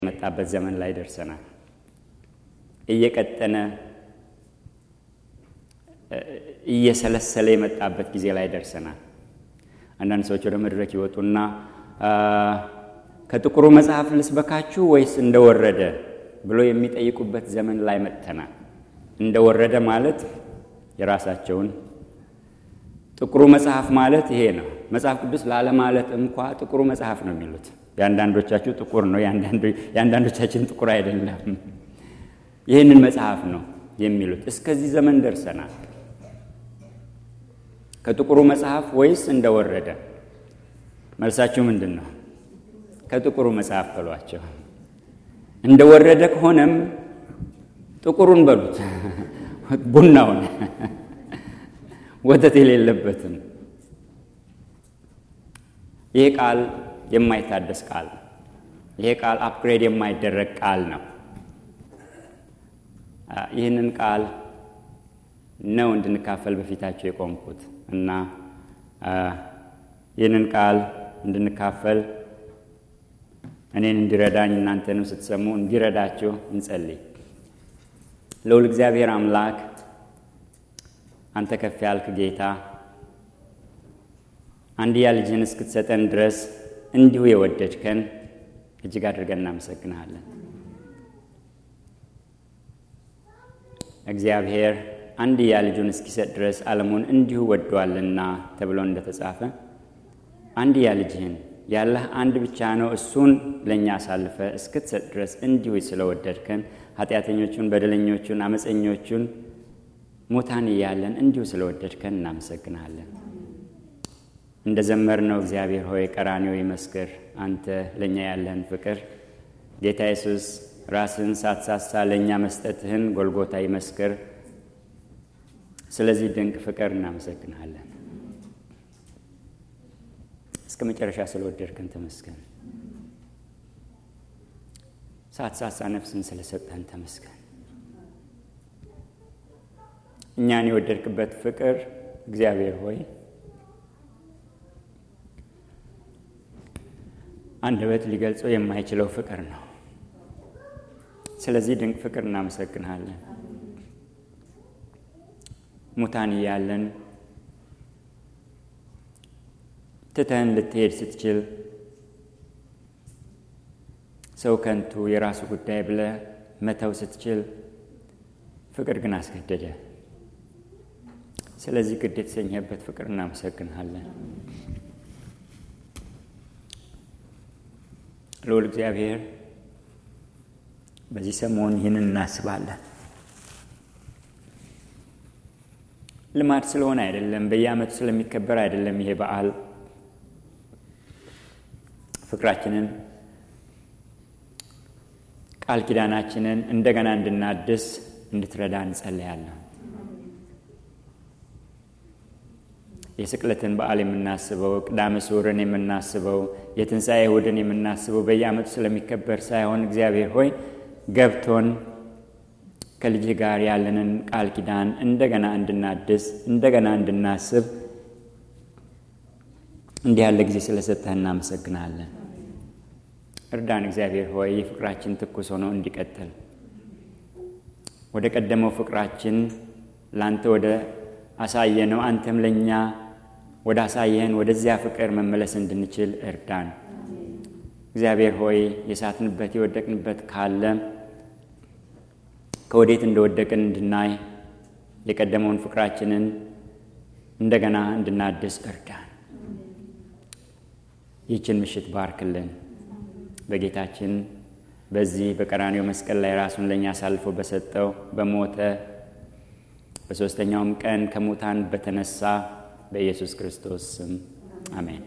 የመጣበት ዘመን ላይ ደርሰናል። እየቀጠነ እየሰለሰለ የመጣበት ጊዜ ላይ ደርሰናል። አንዳንድ ሰዎች ወደ መድረክ ይወጡና ከጥቁሩ መጽሐፍ ልስበካችሁ ወይስ እንደወረደ ብሎ የሚጠይቁበት ዘመን ላይ መጥተናል። እንደወረደ ማለት የራሳቸውን ጥቁሩ መጽሐፍ ማለት ይሄ ነው። መጽሐፍ ቅዱስ ላለማለት እንኳ ጥቁሩ መጽሐፍ ነው የሚሉት። የአንዳንዶቻችሁ ጥቁር ነው፣ የአንዳንዶቻችን ጥቁር አይደለም። ይህንን መጽሐፍ ነው የሚሉት። እስከዚህ ዘመን ደርሰናል። ከጥቁሩ መጽሐፍ ወይስ እንደወረደ? መልሳችሁ ምንድን ነው? ከጥቁሩ መጽሐፍ በሏቸው። እንደወረደ ከሆነም ጥቁሩን በሉት፣ ቡናውን፣ ወተት የሌለበትን። ይሄ ቃል የማይታደስ ቃል ነው። ይሄ ቃል አፕግሬድ የማይደረግ ቃል ነው። ይህንን ቃል ነው እንድንካፈል በፊታቸው የቆምኩት እና ይህንን ቃል እንድንካፈል እኔን እንዲረዳኝ እናንተንም ስትሰሙ እንዲረዳችሁ እንጸልይ። ልዑል እግዚአብሔር አምላክ አንተ ከፍ ያልክ ጌታ አንድያ ልጅህን እስክትሰጠን ድረስ እንዲሁ የወደድከን እጅግ አድርገን እናመሰግንሃለን። እግዚአብሔር አንድያ ልጁን እስኪሰጥ ድረስ ዓለሙን እንዲሁ ወዷልና ተብሎ እንደተጻፈ አንድያ ልጅህን ያለህ አንድ ብቻ ነው፣ እሱን ለእኛ አሳልፈ እስክትሰጥ ድረስ እንዲሁ ስለወደድከን ኃጢአተኞቹን፣ በደለኞቹን፣ አመፀኞቹን ሙታን እያለን እንዲሁ ስለወደድከን እናመሰግናለን። እንደ ዘመርነው እግዚአብሔር ሆይ ቀራንዮ ይመስክር አንተ ለእኛ ያለህን ፍቅር ጌታ ኢየሱስ ራስህን ሳትሳሳ ለእኛ መስጠትህን ጎልጎታ ይመስክር። ስለዚህ ድንቅ ፍቅር እናመሰግናለን። እስከ መጨረሻ ስለወደድከን ተመስገን። ሳትሳሳ ነፍስን ስለሰጠህን ተመስገን። እኛን የወደድክበት ፍቅር እግዚአብሔር ሆይ አንደበት ሊገልጸው የማይችለው ፍቅር ነው። ስለዚህ ድንቅ ፍቅር እናመሰግናለን። ሙታን እያለን ትተህን ልትሄድ ስትችል ሰው ከንቱ የራሱ ጉዳይ ብለህ መተው ስትችል ፍቅር ግን አስገደደ። ስለዚህ ግድ የተሰኘህበት ፍቅር እናመሰግንሃለን። ልዑል እግዚአብሔር በዚህ ሰሞን ይህንን እናስባለን። ልማድ ስለሆነ አይደለም፣ በየዓመቱ ስለሚከበር አይደለም። ይሄ በዓል ፍቅራችንን፣ ቃል ኪዳናችንን እንደገና እንድናድስ እንድትረዳ እንጸለያለን። የስቅለትን በዓል የምናስበው ቅዳሜ ስዑርን የምናስበው የትንሣኤ እሑድን የምናስበው በየዓመቱ ስለሚከበር ሳይሆን እግዚአብሔር ሆይ ገብቶን ከልጅህ ጋር ያለንን ቃል ኪዳን እንደገና እንድናድስ እንደገና እንድናስብ እንዲህ ያለ ጊዜ ስለሰጠህ እናመሰግናለን። እርዳን እግዚአብሔር ሆይ ይህ ፍቅራችን ትኩስ ሆኖ እንዲቀጥል ወደ ቀደመው ፍቅራችን ለአንተ ወደ አሳየነው አንተም ለእኛ ወደ አሳየህን ወደዚያ ፍቅር መመለስ እንድንችል እርዳን። እግዚአብሔር ሆይ የሳትንበት የወደቅንበት ካለ ከወዴት እንደወደቅን እንድናይ የቀደመውን ፍቅራችንን እንደገና እንድናድስ እርዳን። ይህችን ምሽት ባርክልን። በጌታችን በዚህ በቀራኔው መስቀል ላይ ራሱን ለእኛ አሳልፎ በሰጠው በሞተ በሦስተኛውም ቀን ከሙታን በተነሳ በኢየሱስ ክርስቶስ ስም አሜን።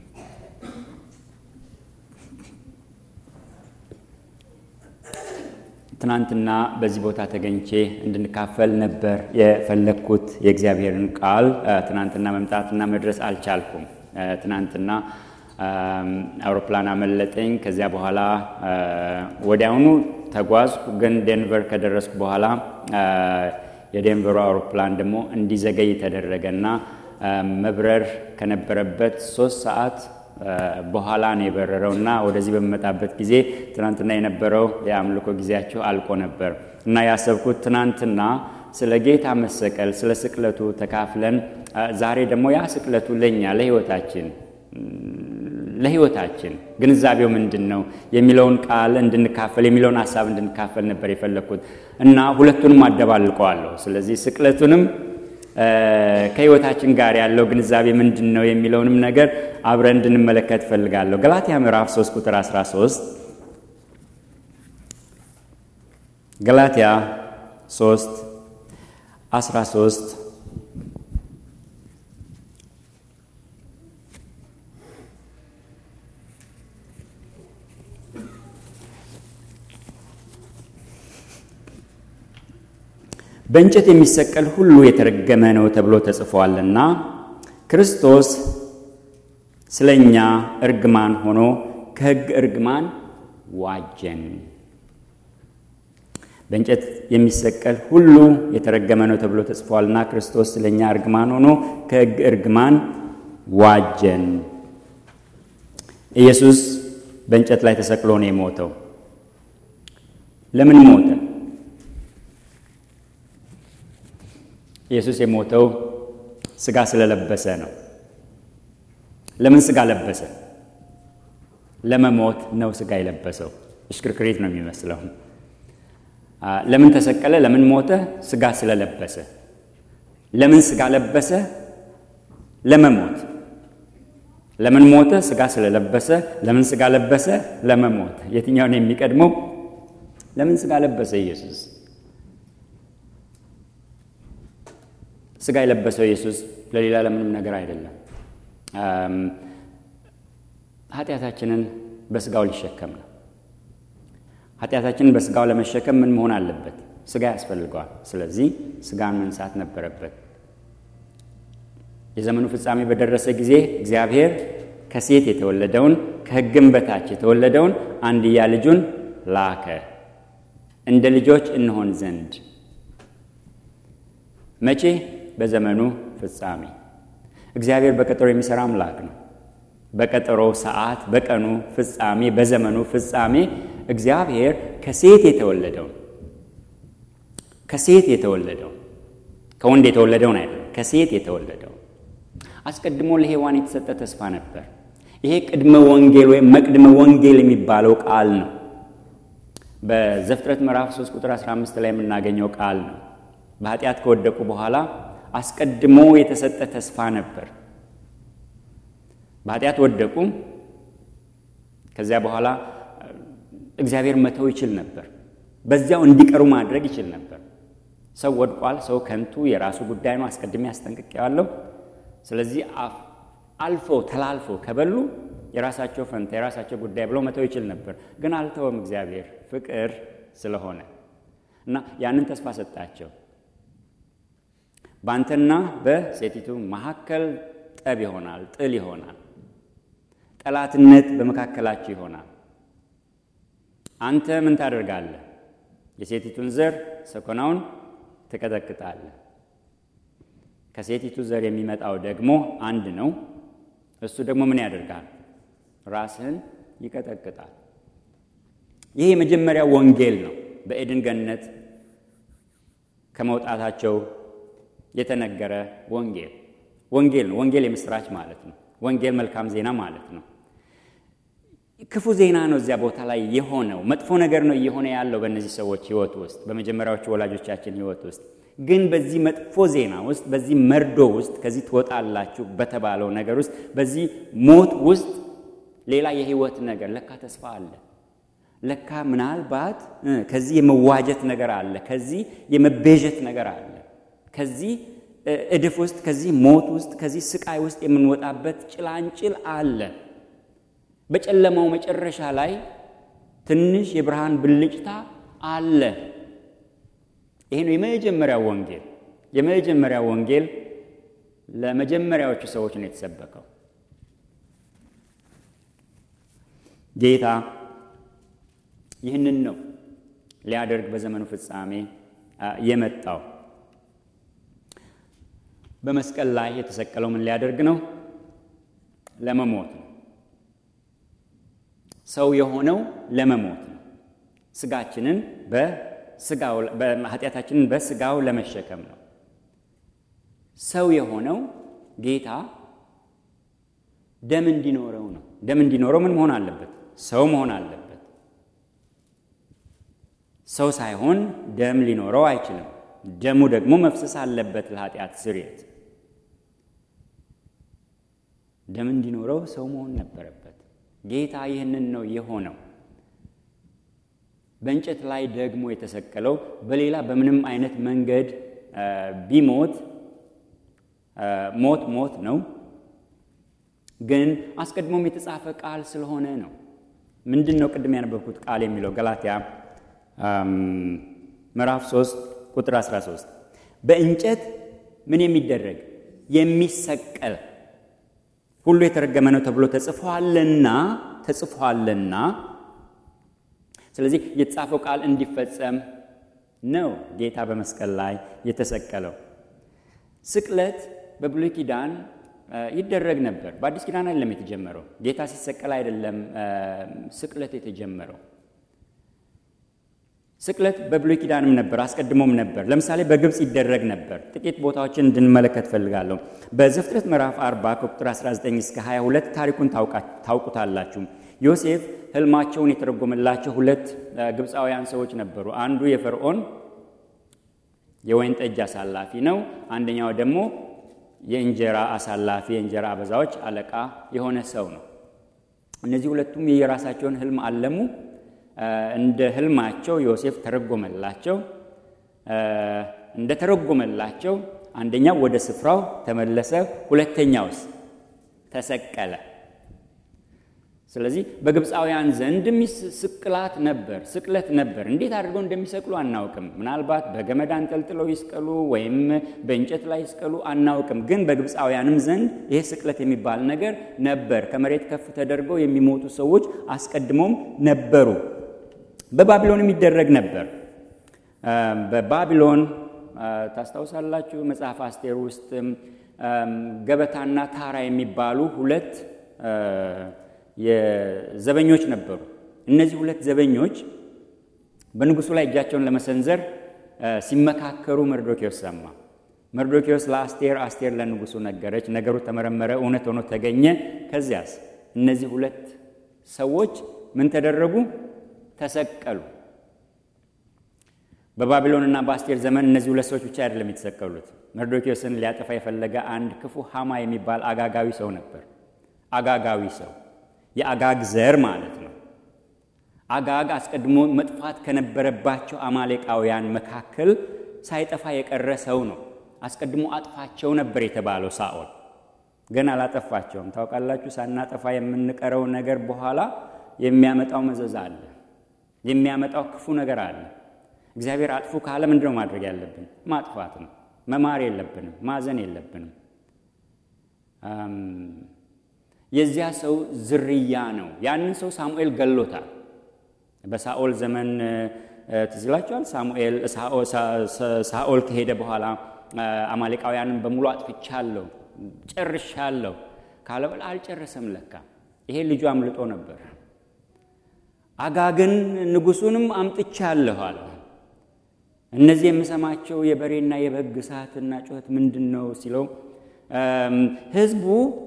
ትናንትና በዚህ ቦታ ተገኝቼ እንድንካፈል ነበር የፈለግኩት የእግዚአብሔርን ቃል። ትናንትና መምጣትና መድረስ አልቻልኩም። ትናንትና አውሮፕላን አመለጠኝ። ከዚያ በኋላ ወዲያውኑ ተጓዝኩ። ግን ዴንቨር ከደረስኩ በኋላ የዴንቨሩ አውሮፕላን ደግሞ እንዲዘገይ ተደረገና መብረር ከነበረበት ሶስት ሰዓት በኋላ ነው የበረረው እና ወደዚህ በሚመጣበት ጊዜ ትናንትና የነበረው የአምልኮ ጊዜያቸው አልቆ ነበር እና ያሰብኩት ትናንትና ስለ ጌታ መሰቀል ስለ ስቅለቱ ተካፍለን ዛሬ ደግሞ ያ ስቅለቱ ለእኛ ለሕይወታችን ለሕይወታችን ግንዛቤው ምንድን ነው የሚለውን ቃል እንድንካፈል የሚለውን ሀሳብ እንድንካፈል ነበር የፈለግኩት እና ሁለቱንም አደባልቀዋለሁ። ስለዚህ ስቅለቱንም ከሕይወታችን ጋር ያለው ግንዛቤ ምንድን ነው የሚለውንም ነገር አብረን እንድንመለከት እፈልጋለሁ። ገላትያ ምዕራፍ 3 ቁጥር 13 ገላትያ 3 13 በእንጨት የሚሰቀል ሁሉ የተረገመ ነው ተብሎ ተጽፏልና ክርስቶስ ስለ እኛ እርግማን ሆኖ ከሕግ እርግማን ዋጀን። በእንጨት የሚሰቀል ሁሉ የተረገመ ነው ተብሎ ተጽፏልና ክርስቶስ ስለ እኛ እርግማን ሆኖ ከሕግ እርግማን ዋጀን። ኢየሱስ በእንጨት ላይ ተሰቅሎ ነው የሞተው። ለምን ሞተ? ኢየሱስ የሞተው ስጋ ስለለበሰ ነው። ለምን ስጋ ለበሰ? ለመሞት ነው ስጋ የለበሰው። እሽክርክሪት ነው የሚመስለው። ለምን ተሰቀለ? ለምን ሞተ? ስጋ ስለለበሰ። ለምን ስጋ ለበሰ? ለመሞት። ለምን ሞተ? ስጋ ስለለበሰ። ለምን ስጋ ለበሰ? ለመሞት። የትኛውን የሚቀድመው? ለምን ስጋ ለበሰ ኢየሱስ? ስጋ የለበሰው ኢየሱስ ለሌላ ለምንም ነገር አይደለም። ኃጢአታችንን በስጋው ሊሸከም ነው። ኃጢአታችንን በስጋው ለመሸከም ምን መሆን አለበት? ስጋ ያስፈልገዋል። ስለዚህ ስጋን መንሳት ነበረበት። የዘመኑ ፍጻሜ በደረሰ ጊዜ እግዚአብሔር ከሴት የተወለደውን ከሕግም በታች የተወለደውን አንድያ ልጁን ላከ እንደ ልጆች እንሆን ዘንድ መቼ? በዘመኑ ፍጻሜ። እግዚአብሔር በቀጠሮ የሚሰራ አምላክ ነው። በቀጠሮ ሰዓት፣ በቀኑ ፍጻሜ፣ በዘመኑ ፍጻሜ እግዚአብሔር ከሴት የተወለደውን ከሴት የተወለደውን ከወንድ የተወለደውን አይደለም፣ ከሴት የተወለደውን አስቀድሞ ለሔዋን የተሰጠ ተስፋ ነበር። ይሄ ቅድመ ወንጌል ወይም መቅድመ ወንጌል የሚባለው ቃል ነው። በዘፍጥረት ምዕራፍ 3 ቁጥር 15 ላይ የምናገኘው ቃል ነው። በኃጢአት ከወደቁ በኋላ አስቀድሞ የተሰጠ ተስፋ ነበር። በኃጢአት ወደቁ። ከዚያ በኋላ እግዚአብሔር መተው ይችል ነበር። በዚያው እንዲቀሩ ማድረግ ይችል ነበር። ሰው ወድቋል። ሰው ከንቱ የራሱ ጉዳይ ነው። አስቀድሜ አስጠንቅቄዋለሁ። ስለዚህ አልፎ ተላልፎ ከበሉ የራሳቸው ፈንታ የራሳቸው ጉዳይ ብለው መተው ይችል ነበር። ግን አልተወም። እግዚአብሔር ፍቅር ስለሆነ እና ያንን ተስፋ ሰጣቸው። በአንተና በሴቲቱ መካከል ጠብ ይሆናል፣ ጥል ይሆናል፣ ጠላትነት በመካከላችሁ ይሆናል። አንተ ምን ታደርጋለህ? የሴቲቱን ዘር ሰኮናውን ትቀጠቅጣለህ። ከሴቲቱ ዘር የሚመጣው ደግሞ አንድ ነው። እሱ ደግሞ ምን ያደርጋል? ራስህን ይቀጠቅጣል። ይህ የመጀመሪያው ወንጌል ነው። በኤድን ገነት ከመውጣታቸው የተነገረ ወንጌል ወንጌል ነው። ወንጌል የምስራች ማለት ነው። ወንጌል መልካም ዜና ማለት ነው። ክፉ ዜና ነው እዚያ ቦታ ላይ የሆነው መጥፎ ነገር ነው እየሆነ ያለው በእነዚህ ሰዎች ሕይወት ውስጥ በመጀመሪያዎቹ ወላጆቻችን ሕይወት ውስጥ ግን በዚህ መጥፎ ዜና ውስጥ በዚህ መርዶ ውስጥ ከዚህ ትወጣላችሁ በተባለው ነገር ውስጥ በዚህ ሞት ውስጥ ሌላ የሕይወት ነገር ለካ ተስፋ አለ። ለካ ምናልባት ከዚህ የመዋጀት ነገር አለ። ከዚህ የመቤዠት ነገር አለ። ከዚህ እድፍ ውስጥ ከዚህ ሞት ውስጥ ከዚህ ስቃይ ውስጥ የምንወጣበት ጭላንጭል አለ። በጨለማው መጨረሻ ላይ ትንሽ የብርሃን ብልጭታ አለ። ይሄ ነው የመጀመሪያው ወንጌል። የመጀመሪያው ወንጌል ለመጀመሪያዎቹ ሰዎች ነው የተሰበከው። ጌታ ይህንን ነው ሊያደርግ በዘመኑ ፍጻሜ የመጣው። በመስቀል ላይ የተሰቀለው ምን ሊያደርግ ነው? ለመሞት ነው። ሰው የሆነው ለመሞት ነው። ስጋችንን በስጋው ኃጢአታችንን በስጋው ለመሸከም ነው። ሰው የሆነው ጌታ ደም እንዲኖረው ነው። ደም እንዲኖረው ምን መሆን አለበት? ሰው መሆን አለበት። ሰው ሳይሆን ደም ሊኖረው አይችልም። ደሙ ደግሞ መፍሰስ አለበት ለኃጢአት ስርየት። ደም እንዲኖረው ሰው መሆን ነበረበት። ጌታ ይህንን ነው የሆነው። በእንጨት ላይ ደግሞ የተሰቀለው በሌላ በምንም አይነት መንገድ ቢሞት ሞት ሞት ነው፣ ግን አስቀድሞም የተጻፈ ቃል ስለሆነ ነው። ምንድን ነው ቅድም ያነበብኩት ቃል የሚለው ገላትያ ምዕራፍ 3 ቁጥር 13 በእንጨት ምን የሚደረግ የሚሰቀል ሁሉ የተረገመ ነው ተብሎ ተጽፏልና ተጽፏልና ስለዚህ የተጻፈው ቃል እንዲፈጸም ነው ጌታ በመስቀል ላይ የተሰቀለው። ስቅለት በብሉይ ኪዳን ይደረግ ነበር። በአዲስ ኪዳን አይደለም የተጀመረው። ጌታ ሲሰቀል አይደለም ስቅለት የተጀመረው። ስቅለት በብሉይ ኪዳንም ነበር፣ አስቀድሞም ነበር። ለምሳሌ በግብፅ ይደረግ ነበር። ጥቂት ቦታዎችን እንድንመለከት ፈልጋለሁ። በዘፍጥረት ምዕራፍ 40 ከቁጥር 19 እስከ 22 ታሪኩን ታውቁታላችሁ። ዮሴፍ ህልማቸውን የተረጎመላቸው ሁለት ግብፃውያን ሰዎች ነበሩ። አንዱ የፈርዖን የወይን ጠጅ አሳላፊ ነው። አንደኛው ደግሞ የእንጀራ አሳላፊ የእንጀራ አበዛዎች አለቃ የሆነ ሰው ነው። እነዚህ ሁለቱም የራሳቸውን ህልም አለሙ። እንደ ህልማቸው ዮሴፍ ተረጎመላቸው። እንደ ተረጎመላቸው አንደኛው ወደ ስፍራው ተመለሰ፣ ሁለተኛውስ ተሰቀለ። ስለዚህ በግብፃውያን ዘንድም ስቅላት ነበር፣ ስቅለት ነበር። እንዴት አድርገው እንደሚሰቅሉ አናውቅም። ምናልባት በገመድ አንጠልጥለው ይስቀሉ ወይም በእንጨት ላይ ይስቀሉ አናውቅም። ግን በግብፃውያንም ዘንድ ይሄ ስቅለት የሚባል ነገር ነበር። ከመሬት ከፍ ተደርገው የሚሞቱ ሰዎች አስቀድሞም ነበሩ። በባቢሎን የሚደረግ ነበር። በባቢሎን ታስታውሳላችሁ፣ መጽሐፍ አስቴር ውስጥ ገበታና ታራ የሚባሉ ሁለት የዘበኞች ነበሩ። እነዚህ ሁለት ዘበኞች በንጉሱ ላይ እጃቸውን ለመሰንዘር ሲመካከሩ መርዶኪዎስ ሰማ። መርዶኪዎስ ለአስቴር፣ አስቴር ለንጉሱ ነገረች። ነገሩ ተመረመረ፣ እውነት ሆኖ ተገኘ። ከዚያስ እነዚህ ሁለት ሰዎች ምን ተደረጉ? ተሰቀሉ። በባቢሎንና በአስቴር ዘመን እነዚህ ሁለት ሰዎች ብቻ አይደለም የተሰቀሉት። መርዶኪዎስን ሊያጠፋ የፈለገ አንድ ክፉ ሐማ የሚባል አጋጋዊ ሰው ነበር። አጋጋዊ ሰው የአጋግ ዘር ማለት ነው። አጋግ አስቀድሞ መጥፋት ከነበረባቸው አማሌቃውያን መካከል ሳይጠፋ የቀረ ሰው ነው። አስቀድሞ አጥፋቸው ነበር የተባለው ሳኦል ግን አላጠፋቸውም። ታውቃላችሁ፣ ሳናጠፋ የምንቀረው ነገር በኋላ የሚያመጣው መዘዝ አለ፣ የሚያመጣው ክፉ ነገር አለ። እግዚአብሔር አጥፉ ካለ ምንድነው ማድረግ ያለብን? ማጥፋት ነው። መማር የለብንም፣ ማዘን የለብንም። የዚያ ሰው ዝርያ ነው። ያንን ሰው ሳሙኤል ገሎታል። በሳኦል ዘመን ትዝ ይላችኋል። ሳሙኤል ሳኦል ከሄደ በኋላ አማሌቃውያንን በሙሉ አጥፍቻለሁ፣ ጨርሻለሁ ካለ በኋላ አልጨረሰም። ለካ ይሄ ልጁ አምልጦ ነበር። አጋግን ንጉሱንም አምጥቻለሁ አለ። እነዚህ የምሰማቸው የበሬና የበግ እሳትና ጩኸት ምንድን ነው ሲለው ህዝቡ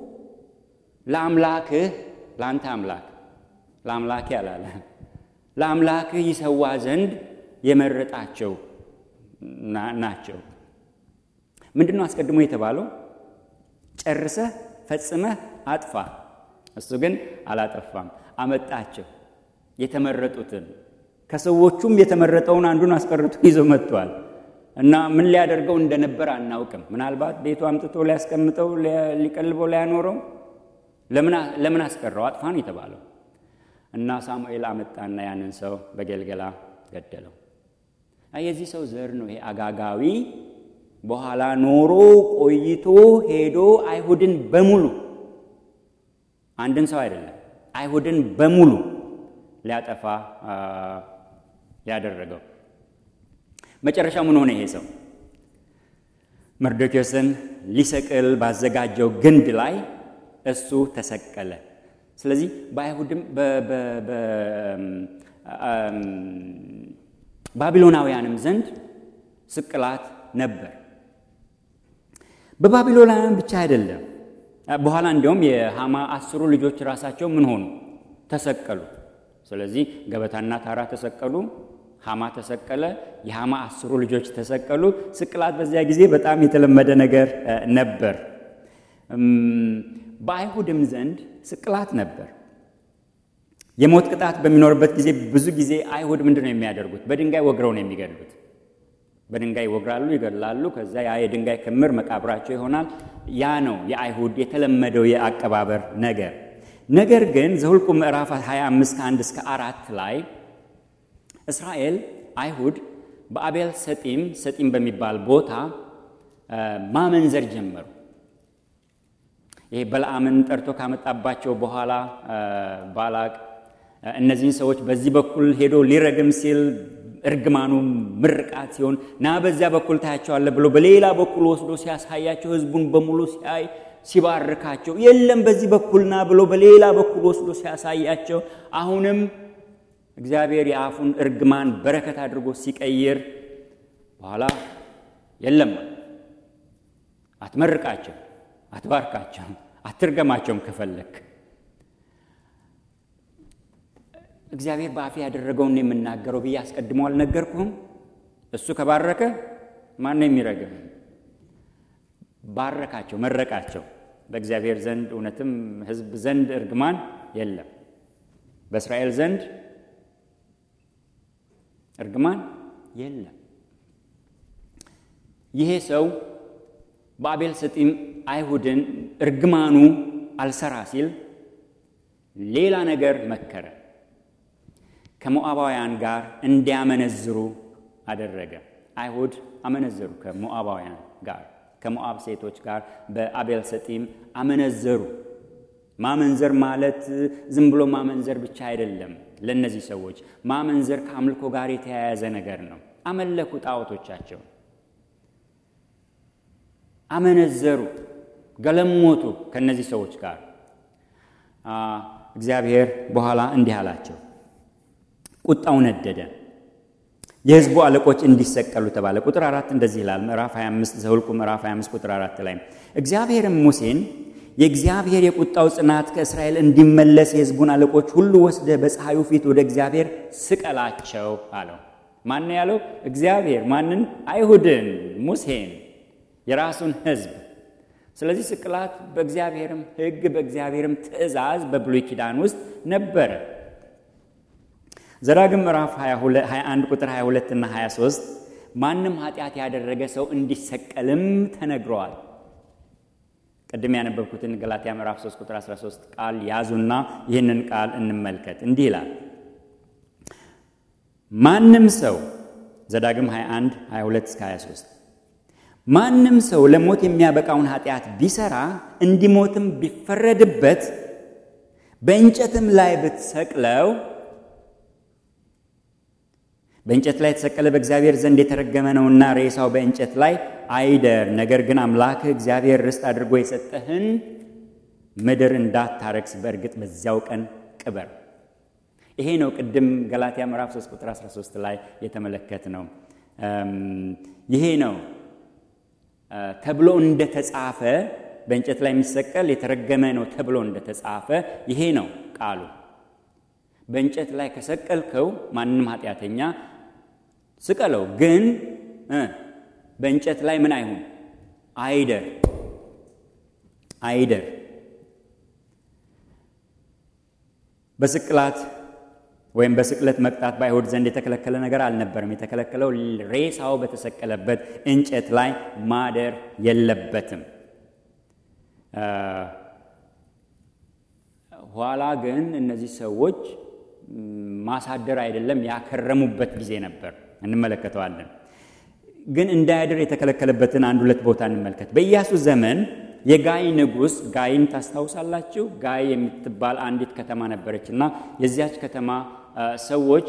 ለአምላክህ ለአንተ አምላክ ለአምላኬ አላለ ለአምላክህ ይሰዋ ዘንድ የመረጣቸው ናቸው። ምንድን ነው አስቀድሞ የተባለው? ጨርሰህ ፈጽመህ አጥፋ። እሱ ግን አላጠፋም፣ አመጣቸው የተመረጡትን። ከሰዎቹም የተመረጠውን አንዱን አስቀርቶ ይዞ መጥቷል። እና ምን ሊያደርገው እንደነበር አናውቅም። ምናልባት ቤቱ አምጥቶ ሊያስቀምጠው፣ ሊቀልበው፣ ሊያኖረው ለምን አስቀረው? አጥፋ ነው የተባለው። እና ሳሙኤል አመጣና ያንን ሰው በገልገላ ገደለው። የዚህ ሰው ዘር ነው ይሄ አጋጋዊ። በኋላ ኖሮ ቆይቶ ሄዶ አይሁድን በሙሉ አንድን ሰው አይደለም አይሁድን በሙሉ ሊያጠፋ ያደረገው። መጨረሻ ምን ሆነ? ይሄ ሰው መርዶኪዎስን ሊሰቅል ባዘጋጀው ግንድ ላይ እሱ ተሰቀለ። ስለዚህ በአይሁድም ባቢሎናውያንም ዘንድ ስቅላት ነበር። በባቢሎናውያን ብቻ አይደለም። በኋላ እንዲያውም የሃማ አስሩ ልጆች ራሳቸው ምን ሆኑ? ተሰቀሉ። ስለዚህ ገበታና ታራ ተሰቀሉ፣ ሃማ ተሰቀለ፣ የሃማ አስሩ ልጆች ተሰቀሉ። ስቅላት በዚያ ጊዜ በጣም የተለመደ ነገር ነበር። በአይሁድም ዘንድ ስቅላት ነበር። የሞት ቅጣት በሚኖርበት ጊዜ ብዙ ጊዜ አይሁድ ምንድን ነው የሚያደርጉት? በድንጋይ ወግረው ነው የሚገድሉት። በድንጋይ ይወግራሉ፣ ይገድላሉ። ከዛ ያ የድንጋይ ክምር መቃብራቸው ይሆናል። ያ ነው የአይሁድ የተለመደው የአቀባበር ነገር። ነገር ግን ዘኍልቍ ምዕራፍ 25 ከአንድ እስከ አራት ላይ እስራኤል አይሁድ በአቤል ሰጢም ሰጢም በሚባል ቦታ ማመንዘር ጀመሩ። ይሄ በለዓምን ጠርቶ ካመጣባቸው በኋላ ባላቅ እነዚህን ሰዎች በዚህ በኩል ሄዶ ሊረግም ሲል እርግማኑ ምርቃት ሲሆን ና በዚያ በኩል ታያቸዋለህ ብሎ በሌላ በኩል ወስዶ ሲያሳያቸው ሕዝቡን በሙሉ ሲያይ ሲባርካቸው፣ የለም በዚህ በኩል ና ብሎ በሌላ በኩል ወስዶ ሲያሳያቸው፣ አሁንም እግዚአብሔር የአፉን እርግማን በረከት አድርጎ ሲቀይር በኋላ የለም አትመርቃቸው፣ አትባርካቸው፣ አትርገማቸውም ከፈለክ እግዚአብሔር በአፌ ያደረገውን ነው የምናገረው ብዬ አስቀድሞ አልነገርኩህም? እሱ ከባረከ ማን ነው የሚረግም? ባረካቸው፣ መረቃቸው። በእግዚአብሔር ዘንድ እውነትም ሕዝብ ዘንድ እርግማን የለም። በእስራኤል ዘንድ እርግማን የለም። ይሄ ሰው በአቤል ሰጢም አይሁድን እርግማኑ አልሰራ ሲል ሌላ ነገር መከረ። ከሞዓባውያን ጋር እንዲያመነዝሩ አደረገ። አይሁድ አመነዘሩ ከሞዓባውያን ጋር ከሞዓብ ሴቶች ጋር በአቤል ሰጢም አመነዘሩ። ማመንዘር ማለት ዝም ብሎ ማመንዘር ብቻ አይደለም። ለእነዚህ ሰዎች ማመንዘር ከአምልኮ ጋር የተያያዘ ነገር ነው። አመለኩ ጣዖቶቻቸው፣ አመነዘሩ፣ ገለሞቱ ከእነዚህ ሰዎች ጋር። እግዚአብሔር በኋላ እንዲህ አላቸው ቁጣው ነደደ። የሕዝቡ አለቆች እንዲሰቀሉ ተባለ። ቁጥር አራት እንደዚህ ይላል። ምዕራፍ 25 ዘኍልቍ ምዕራፍ 25 ቁጥር አራት ላይ እግዚአብሔርም ሙሴን የእግዚአብሔር የቁጣው ጽናት ከእስራኤል እንዲመለስ የሕዝቡን አለቆች ሁሉ ወስደ በፀሐዩ ፊት ወደ እግዚአብሔር ስቀላቸው አለው። ማን ያለው? እግዚአብሔር። ማንን? አይሁድን፣ ሙሴን፣ የራሱን ሕዝብ። ስለዚህ ስቅላት በእግዚአብሔርም ሕግ በእግዚአብሔርም ትእዛዝ በብሉይ ኪዳን ውስጥ ነበረ። ዘዳግም ምዕራፍ 21 ቁጥር 22 እና 23 ማንም ኃጢአት ያደረገ ሰው እንዲሰቀልም ተነግረዋል። ቅድም ያነበብኩትን ገላትያ ምዕራፍ 3 ቁጥር 13 ቃል ያዙና ይህንን ቃል እንመልከት። እንዲህ ይላል፣ ማንም ሰው ዘዳግም 21 22 እስከ 23 ማንም ሰው ለሞት የሚያበቃውን ኃጢአት ቢሰራ እንዲሞትም ቢፈረድበት በእንጨትም ላይ ብትሰቅለው በእንጨት ላይ የተሰቀለ በእግዚአብሔር ዘንድ የተረገመ ነውና ሬሳው በእንጨት ላይ አይደር። ነገር ግን አምላክህ እግዚአብሔር ርስት አድርጎ የሰጠህን ምድር እንዳታረክስ በእርግጥ በዚያው ቀን ቅበር። ይሄ ነው ቅድም ገላትያ ምዕራፍ 3 ቁጥር 13 ላይ የተመለከት ነው። ይሄ ነው ተብሎ እንደተጻፈ በእንጨት ላይ የሚሰቀል የተረገመ ነው ተብሎ እንደተጻፈ ይሄ ነው ቃሉ። በእንጨት ላይ ከሰቀልከው ማንም ኃጢአተኛ ስቀለው፣ ግን በእንጨት ላይ ምን አይሁን አይደር አይደር። በስቅላት ወይም በስቅለት መቅጣት በአይሁድ ዘንድ የተከለከለ ነገር አልነበረም። የተከለከለው ሬሳው በተሰቀለበት እንጨት ላይ ማደር የለበትም። ኋላ ግን እነዚህ ሰዎች ማሳደር አይደለም ያከረሙበት ጊዜ ነበር። እንመለከተዋለን። ግን እንዳያድር የተከለከለበትን አንድ ሁለት ቦታ እንመልከት። በኢያሱ ዘመን የጋይ ንጉሥ ጋይን ታስታውሳላችሁ? ጋይ የምትባል አንዲት ከተማ ነበረች እና የዚያች ከተማ ሰዎች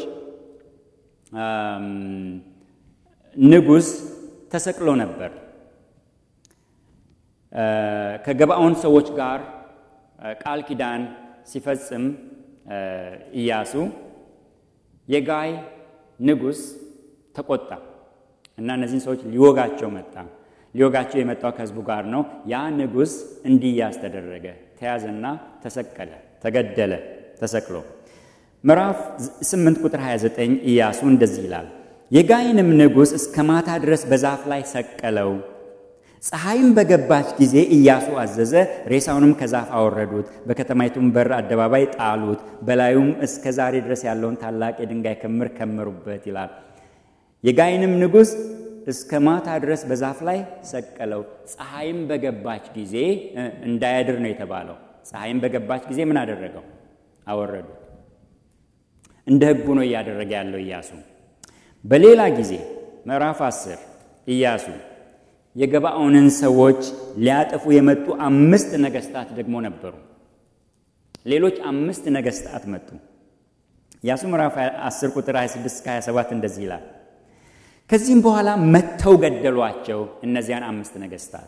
ንጉሥ ተሰቅሎ ነበር። ከገባዖን ሰዎች ጋር ቃል ኪዳን ሲፈጽም ኢያሱ የጋይ ንጉሥ ተቆጣ እና እነዚህን ሰዎች ሊወጋቸው መጣ። ሊወጋቸው የመጣው ከህዝቡ ጋር ነው። ያ ንጉሥ እንዲያዝ ተደረገ። ተያዘና ተሰቀለ፣ ተገደለ ተሰቅሎ። ምዕራፍ 8 ቁጥር 29 ኢያሱ እንደዚህ ይላል፣ የጋይንም ንጉሥ እስከ ማታ ድረስ በዛፍ ላይ ሰቀለው። ፀሐይም በገባች ጊዜ ኢያሱ አዘዘ፣ ሬሳውንም ከዛፍ አወረዱት፣ በከተማይቱም በር አደባባይ ጣሉት፣ በላዩም እስከ ዛሬ ድረስ ያለውን ታላቅ የድንጋይ ክምር ከመሩበት ይላል። የጋይንም ንጉሥ እስከ ማታ ድረስ በዛፍ ላይ ሰቀለው። ፀሐይም በገባች ጊዜ እንዳያድር ነው የተባለው። ፀሐይም በገባች ጊዜ ምን አደረገው? አወረዱት። እንደ ሕጉ ነው እያደረገ ያለው ኢያሱ። በሌላ ጊዜ ምዕራፍ አስር ኢያሱ የገባኦንን ሰዎች ሊያጠፉ የመጡ አምስት ነገስታት ደግሞ ነበሩ። ሌሎች አምስት ነገስታት መጡ። ኢያሱ ምዕራፍ 10 ቁጥር 26 እስከ 27 እንደዚህ ይላል። ከዚህም በኋላ መጥተው ገደሏቸው እነዚያን አምስት ነገስታት፣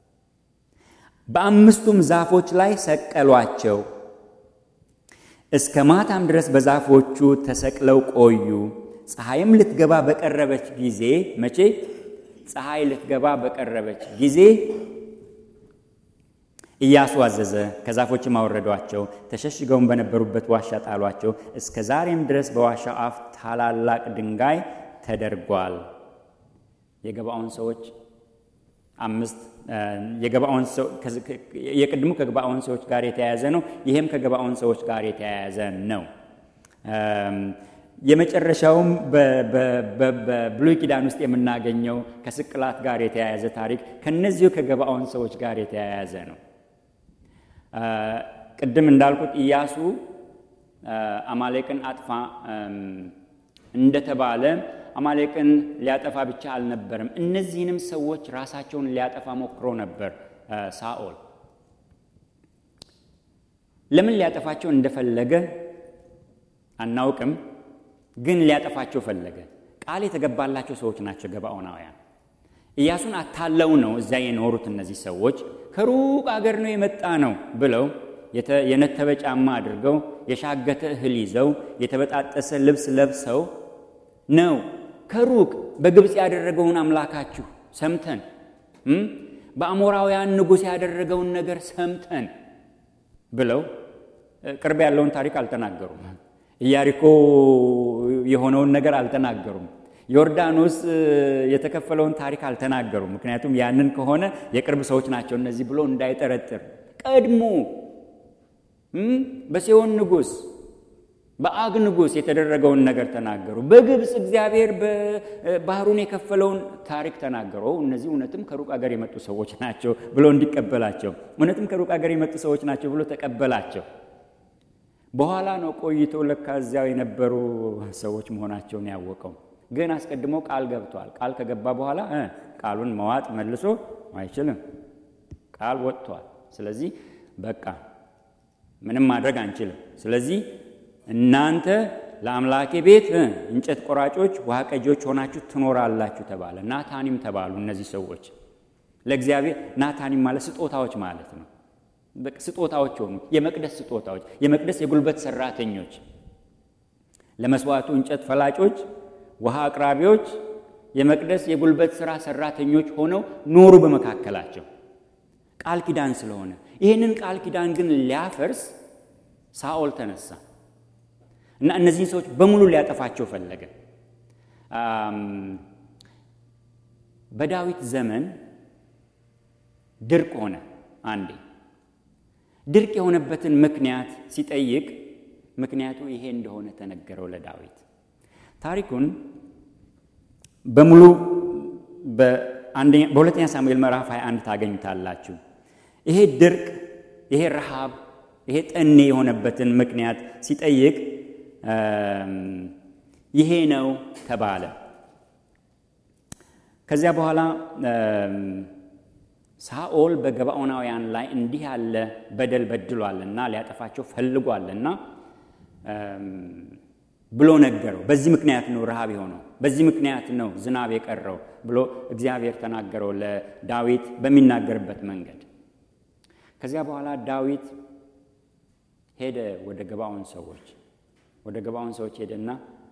በአምስቱም ዛፎች ላይ ሰቀሏቸው። እስከ ማታም ድረስ በዛፎቹ ተሰቅለው ቆዩ። ፀሐይም ልትገባ በቀረበች ጊዜ መቼ ፀሐይ ልትገባ በቀረበች ጊዜ ኢያሱ አዘዘ፣ ከዛፎችም አወረዷቸው፣ ተሸሽገውም በነበሩበት ዋሻ ጣሏቸው። እስከ ዛሬም ድረስ በዋሻው አፍ ታላላቅ ድንጋይ ተደርጓል። የገባኦን ሰዎች አምስት የገባኦን ሰው የቅድሙ ከገባኦን ሰዎች ጋር የተያያዘ ነው። ይሄም ከገባኦን ሰዎች ጋር የተያያዘ ነው። የመጨረሻውም በብሉይ ኪዳን ውስጥ የምናገኘው ከስቅላት ጋር የተያያዘ ታሪክ ከነዚሁ ከገባኦን ሰዎች ጋር የተያያዘ ነው። ቅድም እንዳልኩት ኢያሱ አማሌቅን አጥፋ እንደተባለ አማሌቅን ሊያጠፋ ብቻ አልነበረም። እነዚህንም ሰዎች ራሳቸውን ሊያጠፋ ሞክሮ ነበር ሳኦል። ለምን ሊያጠፋቸው እንደፈለገ አናውቅም፣ ግን ሊያጠፋቸው ፈለገ። ቃል የተገባላቸው ሰዎች ናቸው ገባኦናውያን። ኢያሱን አታለው ነው እዚያ የኖሩት እነዚህ ሰዎች ከሩቅ አገር ነው የመጣ ነው ብለው የነተበ ጫማ አድርገው የሻገተ እህል ይዘው የተበጣጠሰ ልብስ ለብሰው ነው ከሩቅ በግብፅ ያደረገውን አምላካችሁ ሰምተን በአሞራውያን ንጉሥ ያደረገውን ነገር ሰምተን ብለው ቅርብ ያለውን ታሪክ አልተናገሩም። ኢያሪኮ የሆነውን ነገር አልተናገሩም። ዮርዳኖስ የተከፈለውን ታሪክ አልተናገሩም። ምክንያቱም ያንን ከሆነ የቅርብ ሰዎች ናቸው እነዚህ ብሎ እንዳይጠረጥር ቀድሞ በሴዎን ንጉሥ በአግ ንጉሥ የተደረገውን ነገር ተናገሩ። በግብፅ እግዚአብሔር ባህሩን የከፈለውን ታሪክ ተናገሩ። እነዚህ እውነትም ከሩቅ አገር የመጡ ሰዎች ናቸው ብሎ እንዲቀበላቸው፣ እውነትም ከሩቅ አገር የመጡ ሰዎች ናቸው ብሎ ተቀበላቸው። በኋላ ነው ቆይቶ ለካ እዚያው የነበሩ ሰዎች መሆናቸውን ያወቀው። ግን አስቀድሞ ቃል ገብቷል። ቃል ከገባ በኋላ ቃሉን መዋጥ መልሶ አይችልም። ቃል ወጥቷል። ስለዚህ በቃ ምንም ማድረግ አንችልም። ስለዚህ እናንተ ለአምላኬ ቤት እንጨት ቆራጮች፣ ውሃ ቀጂዎች ሆናችሁ ትኖራላችሁ ተባለ። ናታኒም ተባሉ እነዚህ ሰዎች ለእግዚአብሔር። ናታኒም ማለት ስጦታዎች ማለት ነው። ስጦታዎች ሆኑ፣ የመቅደስ ስጦታዎች፣ የመቅደስ የጉልበት ሰራተኞች፣ ለመስዋዕቱ እንጨት ፈላጮች፣ ውሃ አቅራቢዎች፣ የመቅደስ የጉልበት ሥራ ሰራተኞች ሆነው ኖሩ በመካከላቸው ቃል ኪዳን ስለሆነ። ይህንን ቃል ኪዳን ግን ሊያፈርስ ሳኦል ተነሳ እና እነዚህን ሰዎች በሙሉ ሊያጠፋቸው ፈለገ። በዳዊት ዘመን ድርቅ ሆነ። አንዴ ድርቅ የሆነበትን ምክንያት ሲጠይቅ ምክንያቱ ይሄ እንደሆነ ተነገረው ለዳዊት። ታሪኩን በሙሉ በሁለተኛ ሳሙኤል ምዕራፍ 21 ታገኙታላችሁ። ይሄ ድርቅ፣ ይሄ ረሃብ፣ ይሄ ጠኔ የሆነበትን ምክንያት ሲጠይቅ ይሄ ነው ተባለ። ከዚያ በኋላ ሳኦል በገባኦናውያን ላይ እንዲህ ያለ በደል በድሏልና ሊያጠፋቸው ፈልጓልና ብሎ ነገረው። በዚህ ምክንያት ነው ረሃብ የሆነው፣ በዚህ ምክንያት ነው ዝናብ የቀረው ብሎ እግዚአብሔር ተናገረው ለዳዊት በሚናገርበት መንገድ። ከዚያ በኋላ ዳዊት ሄደ ወደ ገባዖን ሰዎች ወደ ገባዖን ሰዎች ሄደና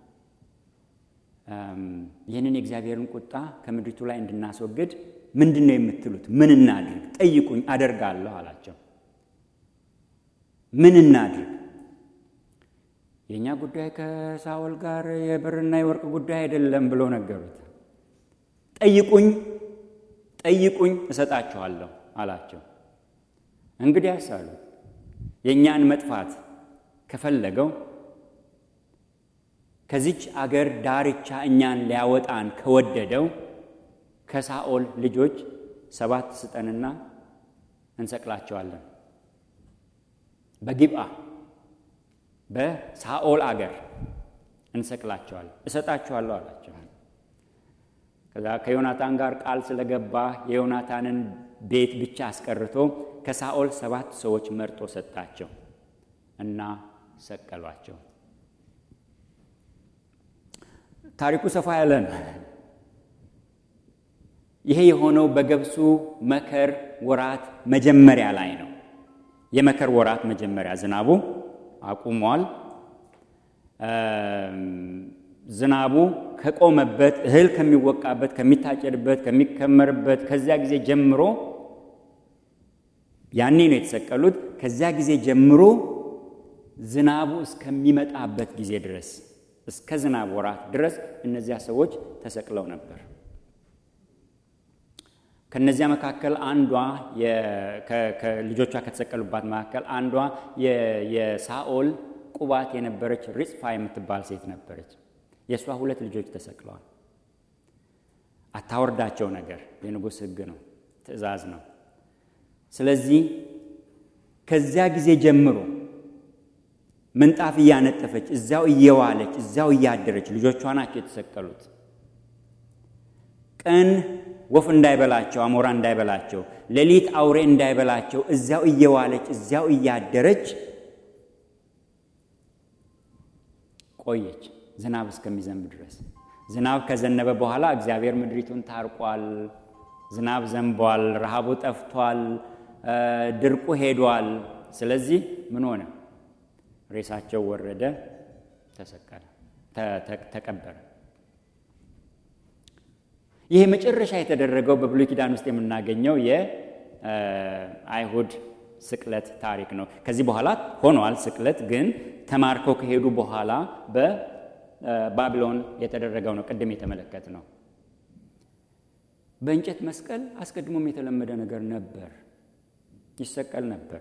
ይህንን የእግዚአብሔርን ቁጣ ከምድሪቱ ላይ እንድናስወግድ ምንድን ነው የምትሉት? ምን እናድርግ? ጠይቁኝ፣ አደርጋለሁ አላቸው። ምን እናድርግ? የእኛ ጉዳይ ከሳኦል ጋር የብርና የወርቅ ጉዳይ አይደለም ብሎ ነገሩት። ጠይቁኝ፣ ጠይቁኝ እሰጣችኋለሁ አላቸው። እንግዲያስ አሉት የእኛን መጥፋት ከፈለገው ከዚች አገር ዳርቻ እኛን ሊያወጣን ከወደደው ከሳኦል ልጆች ሰባት ስጠንና እንሰቅላቸዋለን። በጊብአ በሳኦል አገር እንሰቅላቸዋለን፣ እሰጣቸዋለሁ አላቸው። ከዛ ከዮናታን ጋር ቃል ስለገባ የዮናታንን ቤት ብቻ አስቀርቶ ከሳኦል ሰባት ሰዎች መርጦ ሰጣቸው እና ሰቀሏቸው። ታሪኩ ሰፋ ያለ ነው። ይሄ የሆነው በገብሱ መከር ወራት መጀመሪያ ላይ ነው። የመከር ወራት መጀመሪያ ዝናቡ አቁሟል። ዝናቡ ከቆመበት እህል ከሚወቃበት፣ ከሚታጨድበት፣ ከሚከመርበት ከዚያ ጊዜ ጀምሮ ያኔ ነው የተሰቀሉት። ከዚያ ጊዜ ጀምሮ ዝናቡ እስከሚመጣበት ጊዜ ድረስ እስከ ዝናብ ወራት ድረስ እነዚያ ሰዎች ተሰቅለው ነበር። ከነዚያ መካከል አንዷ ከልጆቿ ከተሰቀሉባት መካከል አንዷ የሳኦል ቁባት የነበረች ሪጽፋ የምትባል ሴት ነበረች። የእሷ ሁለት ልጆች ተሰቅለዋል። አታወርዳቸው ነገር የንጉሥ ሕግ ነው፣ ትእዛዝ ነው። ስለዚህ ከዚያ ጊዜ ጀምሮ ምንጣፍ እያነጠፈች እዚያው እየዋለች እዚያው እያደረች ልጆቿ ናቸው የተሰቀሉት። ቀን ወፍ እንዳይበላቸው አሞራ እንዳይበላቸው፣ ሌሊት አውሬ እንዳይበላቸው እዚያው እየዋለች እዚያው እያደረች ቆየች ዝናብ እስከሚዘንብ ድረስ። ዝናብ ከዘነበ በኋላ እግዚአብሔር ምድሪቱን ታርቋል። ዝናብ ዘንቧል። ረሃቡ ጠፍቷል። ድርቁ ሄዷል። ስለዚህ ምን ሆነ? ሬሳቸው ወረደ፣ ተሰቀለ፣ ተቀበረ። ይህ መጨረሻ የተደረገው በብሉይ ኪዳን ውስጥ የምናገኘው የአይሁድ ስቅለት ታሪክ ነው። ከዚህ በኋላ ሆኗል ስቅለት፣ ግን ተማርከው ከሄዱ በኋላ በባቢሎን የተደረገው ነው። ቅድም የተመለከት ነው። በእንጨት መስቀል አስቀድሞም የተለመደ ነገር ነበር፣ ይሰቀል ነበር።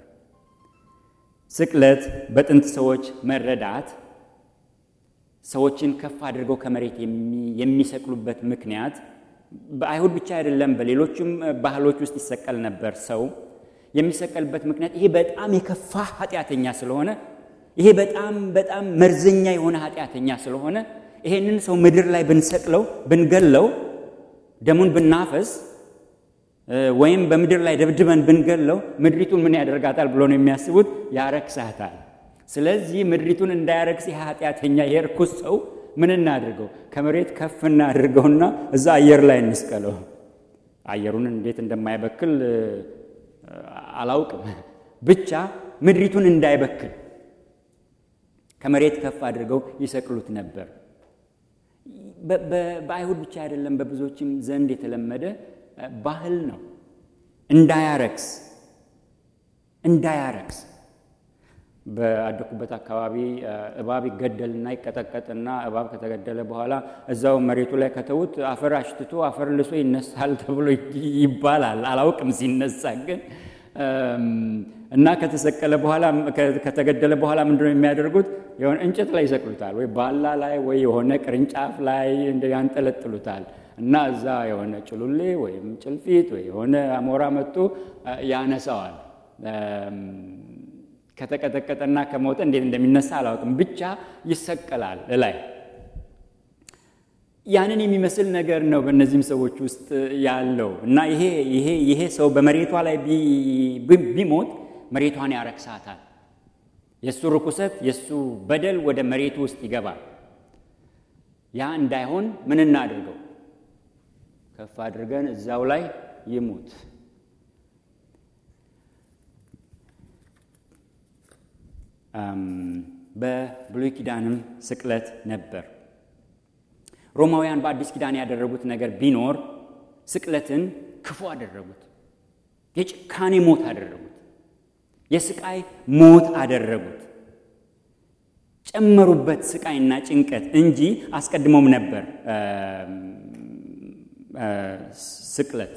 ስቅለት በጥንት ሰዎች መረዳት ሰዎችን ከፍ አድርገው ከመሬት የሚሰቅሉበት ምክንያት በአይሁድ ብቻ አይደለም፣ በሌሎችም ባህሎች ውስጥ ይሰቀል ነበር። ሰው የሚሰቀልበት ምክንያት ይሄ በጣም የከፋ ኃጢአተኛ ስለሆነ፣ ይሄ በጣም በጣም መርዘኛ የሆነ ኃጢአተኛ ስለሆነ ይሄንን ሰው ምድር ላይ ብንሰቅለው ብንገለው፣ ደሙን ብናፈስ ወይም በምድር ላይ ደብድበን ብንገለው ምድሪቱን ምን ያደርጋታል ብሎ ነው የሚያስቡት? ያረክሳታል። ስለዚህ ምድሪቱን እንዳያረክስ ይህ ኃጢአተኛ የርኩስ ሰው ምን እናድርገው? ከመሬት ከፍ እናድርገውና እዛ አየር ላይ እንስቀለው። አየሩን እንዴት እንደማይበክል አላውቅም፣ ብቻ ምድሪቱን እንዳይበክል ከመሬት ከፍ አድርገው ይሰቅሉት ነበር። በአይሁድ ብቻ አይደለም፣ በብዙዎችም ዘንድ የተለመደ ባህል ነው። እንዳያረክስ እንዳያረክስ በአደኩበት አካባቢ እባብ ይገደልና ይቀጠቀጥና እባብ ከተገደለ በኋላ እዛው መሬቱ ላይ ከተዉት አፈር አሽትቶ አፈር ልሶ ይነሳል ተብሎ ይባላል። አላውቅም ሲነሳ ግን እና ከተሰቀለ በኋላ ከተገደለ በኋላ ምንድን ነው የሚያደርጉት? የሆነ እንጨት ላይ ይሰቅሉታል፣ ወይ ባላ ላይ ወይ የሆነ ቅርንጫፍ ላይ ያንጠለጥሉታል። እና እዛ የሆነ ጭሉሌ ወይም ጭልፊት ወይ የሆነ አሞራ መጥቶ ያነሳዋል። ከተቀጠቀጠና ከሞተ እንዴት እንደሚነሳ አላውቅም፣ ብቻ ይሰቀላል ላይ ያንን የሚመስል ነገር ነው በእነዚህም ሰዎች ውስጥ ያለው እና ይሄ ይሄ ይሄ ሰው በመሬቷ ላይ ቢሞት መሬቷን ያረክሳታል። የእሱ ርኩሰት የእሱ በደል ወደ መሬቱ ውስጥ ይገባል። ያ እንዳይሆን ምን እናድርገው? ከፍ አድርገን እዛው ላይ ይሙት። በብሉይ ኪዳንም ስቅለት ነበር። ሮማውያን በአዲስ ኪዳን ያደረጉት ነገር ቢኖር ስቅለትን ክፉ አደረጉት። የጭካኔ ሞት አደረጉት። የስቃይ ሞት አደረጉት። ጨመሩበት ስቃይና ጭንቀት እንጂ አስቀድሞም ነበር ስቅለት።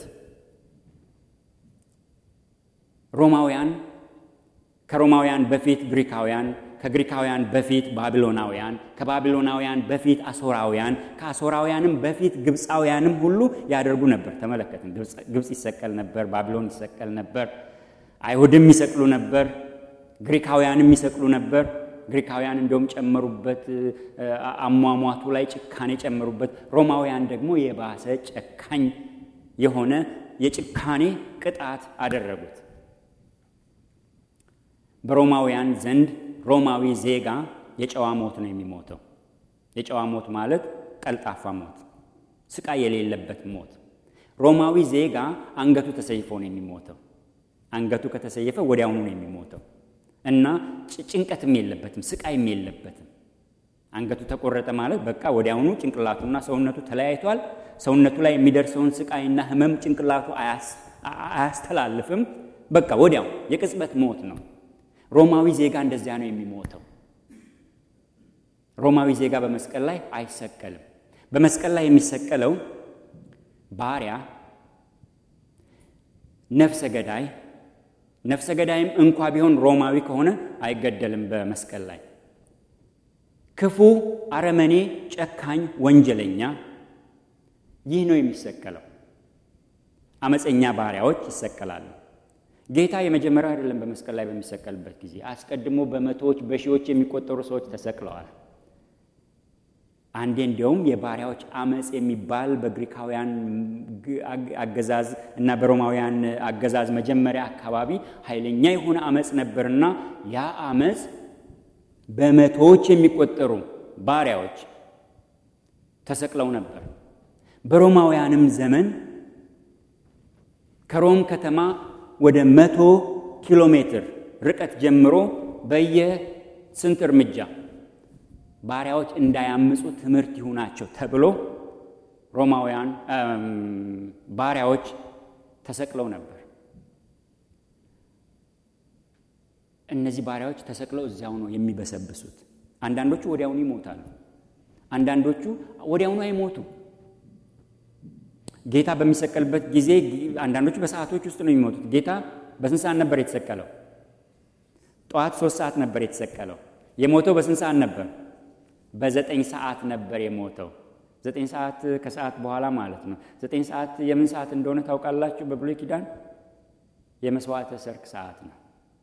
ሮማውያን ከሮማውያን በፊት ግሪካውያን፣ ከግሪካውያን በፊት ባቢሎናውያን፣ ከባቢሎናውያን በፊት አሶራውያን፣ ከአሶራውያንም በፊት ግብፃውያንም ሁሉ ያደርጉ ነበር። ተመለከትን። ግብፅ ይሰቀል ነበር፣ ባቢሎን ይሰቀል ነበር፣ አይሁድም ይሰቅሉ ነበር፣ ግሪካውያንም ይሰቅሉ ነበር። ግሪካውያን እንደውም ጨመሩበት፣ አሟሟቱ ላይ ጭካኔ ጨመሩበት። ሮማውያን ደግሞ የባሰ ጨካኝ የሆነ የጭካኔ ቅጣት አደረጉት። በሮማውያን ዘንድ ሮማዊ ዜጋ የጨዋ ሞት ነው የሚሞተው። የጨዋ ሞት ማለት ቀልጣፋ ሞት፣ ስቃይ የሌለበት ሞት። ሮማዊ ዜጋ አንገቱ ተሰይፎ ነው የሚሞተው። አንገቱ ከተሰየፈ ወዲያውኑ ነው የሚሞተው እና ጭንቀትም የለበትም፣ ስቃይም የለበትም። አንገቱ ተቆረጠ ማለት በቃ ወዲያውኑ ጭንቅላቱና ሰውነቱ ተለያይቷል። ሰውነቱ ላይ የሚደርሰውን ስቃይና ሕመም ጭንቅላቱ አያስተላልፍም። በቃ ወዲያው የቅጽበት ሞት ነው። ሮማዊ ዜጋ እንደዚያ ነው የሚሞተው። ሮማዊ ዜጋ በመስቀል ላይ አይሰቀልም። በመስቀል ላይ የሚሰቀለው ባሪያ፣ ነፍሰ ገዳይ ነፍሰ ገዳይም እንኳ ቢሆን ሮማዊ ከሆነ አይገደልም። በመስቀል ላይ ክፉ፣ አረመኔ፣ ጨካኝ፣ ወንጀለኛ ይህ ነው የሚሰቀለው። አመፀኛ ባሪያዎች ይሰቀላሉ። ጌታ የመጀመሪያው አይደለም። በመስቀል ላይ በሚሰቀልበት ጊዜ አስቀድሞ በመቶዎች በሺዎች የሚቆጠሩ ሰዎች ተሰቅለዋል። አንዴ እንዲያውም የባሪያዎች አመፅ የሚባል በግሪካውያን አገዛዝ እና በሮማውያን አገዛዝ መጀመሪያ አካባቢ ኃይለኛ የሆነ አመፅ ነበርና ያ አመፅ በመቶዎች የሚቆጠሩ ባሪያዎች ተሰቅለው ነበር። በሮማውያንም ዘመን ከሮም ከተማ ወደ መቶ ኪሎ ሜትር ርቀት ጀምሮ በየስንት እርምጃ ባሪያዎች እንዳያምፁ ትምህርት ይሁናቸው ተብሎ ሮማውያን ባሪያዎች ተሰቅለው ነበር። እነዚህ ባሪያዎች ተሰቅለው እዚያው ነው የሚበሰብሱት። አንዳንዶቹ ወዲያውኑ ይሞታሉ፣ አንዳንዶቹ ወዲያውኑ አይሞቱም። ጌታ በሚሰቀልበት ጊዜ አንዳንዶቹ በሰዓቶች ውስጥ ነው የሚሞቱት። ጌታ በስንት ሰዓት ነበር የተሰቀለው? ጠዋት ሶስት ሰዓት ነበር የተሰቀለው። የሞተው በስንት ሰዓት ነበር? በዘጠኝ ሰዓት ነበር የሞተው። ዘጠኝ ሰዓት ከሰዓት በኋላ ማለት ነው። ዘጠኝ ሰዓት የምን ሰዓት እንደሆነ ታውቃላችሁ? በብሉይ ኪዳን የመስዋዕተ ሰርክ ሰዓት ነው።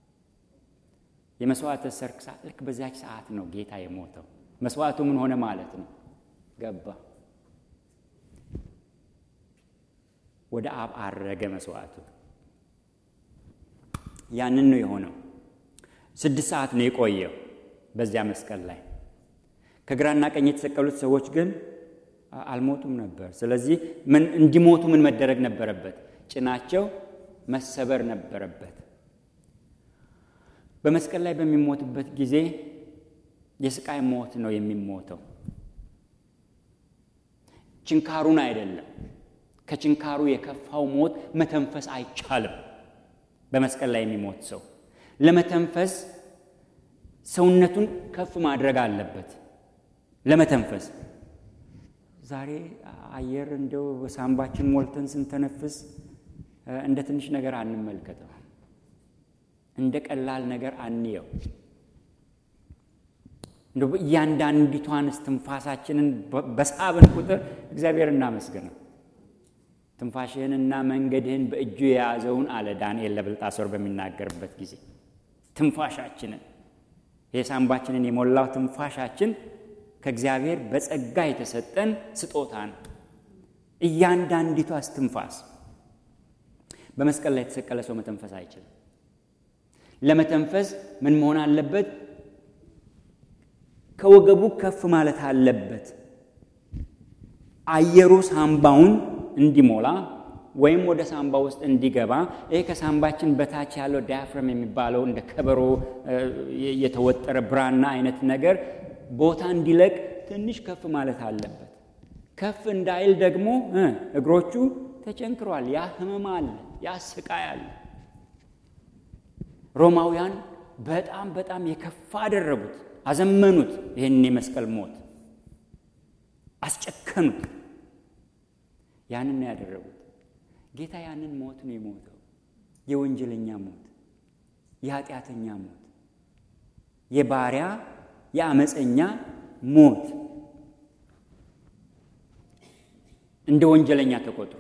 የመስዋዕተ ሰርክ ሰዓት ልክ በዚያች ሰዓት ነው ጌታ የሞተው። መስዋዕቱ ምን ሆነ ማለት ነው? ገባ ወደ አብ አረገ መስዋዕቱ። ያንን ነው የሆነው። ስድስት ሰዓት ነው የቆየው በዚያ መስቀል ላይ። ከግራና ቀኝ የተሰቀሉት ሰዎች ግን አልሞቱም ነበር። ስለዚህ ምን እንዲሞቱ ምን መደረግ ነበረበት? ጭናቸው መሰበር ነበረበት። በመስቀል ላይ በሚሞትበት ጊዜ የስቃይ ሞት ነው የሚሞተው። ችንካሩን አይደለም። ከችንካሩ የከፋው ሞት መተንፈስ አይቻልም። በመስቀል ላይ የሚሞት ሰው ለመተንፈስ ሰውነቱን ከፍ ማድረግ አለበት። ለመተንፈስ ዛሬ አየር እንደው በሳምባችን ሞልተን ስንተነፍስ እንደ ትንሽ ነገር አንመልከተው፣ እንደ ቀላል ነገር አንየው። እንደ እያንዳንዲቷን እስትንፋሳችንን በሳብን ቁጥር እግዚአብሔር እናመስግነው። ትንፋሽህንና መንገድህን በእጁ የያዘውን አለ ዳንኤል ለብልጣሶር በሚናገርበት ጊዜ ትንፋሻችንን የሳምባችንን የሞላው ትንፋሻችን ከእግዚአብሔር በጸጋ የተሰጠን ስጦታ ነው። እያንዳንዲቷ እስትንፋስ በመስቀል ላይ የተሰቀለ ሰው መተንፈስ አይችልም። ለመተንፈስ ምን መሆን አለበት? ከወገቡ ከፍ ማለት አለበት። አየሩ ሳምባውን እንዲሞላ ወይም ወደ ሳምባ ውስጥ እንዲገባ ይሄ ከሳምባችን በታች ያለው ዳያፍረም የሚባለው እንደ ከበሮ የተወጠረ ብራና አይነት ነገር ቦታ እንዲለቅ ትንሽ ከፍ ማለት አለበት። ከፍ እንዳይል ደግሞ እግሮቹ ተቸንክሯል። ያ ህመም አለ፣ ያ ስቃይ አለ። ሮማውያን በጣም በጣም የከፋ አደረጉት፣ አዘመኑት። ይህንን የመስቀል ሞት አስጨከኑት። ያንን ነው ያደረጉት። ጌታ ያንን ሞት ነው የሞተው። የወንጀለኛ ሞት፣ የኃጢአተኛ ሞት፣ የባሪያ የአመፀኛ ሞት እንደ ወንጀለኛ ተቆጥሮ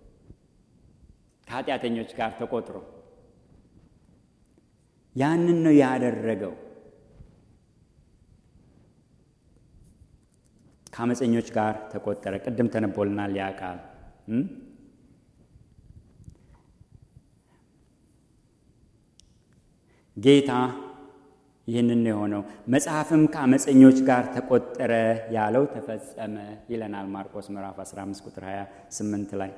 ከኃጢአተኞች ጋር ተቆጥሮ ያንን ነው ያደረገው። ከአመፀኞች ጋር ተቆጠረ። ቅድም ተነቦልናል ያ ቃል ጌታ ይህንን ነው የሆነው። መጽሐፍም ከአመፀኞች ጋር ተቆጠረ ያለው ተፈጸመ ይለናል ማርቆስ ምዕራፍ 15 ቁጥር 28 ላይ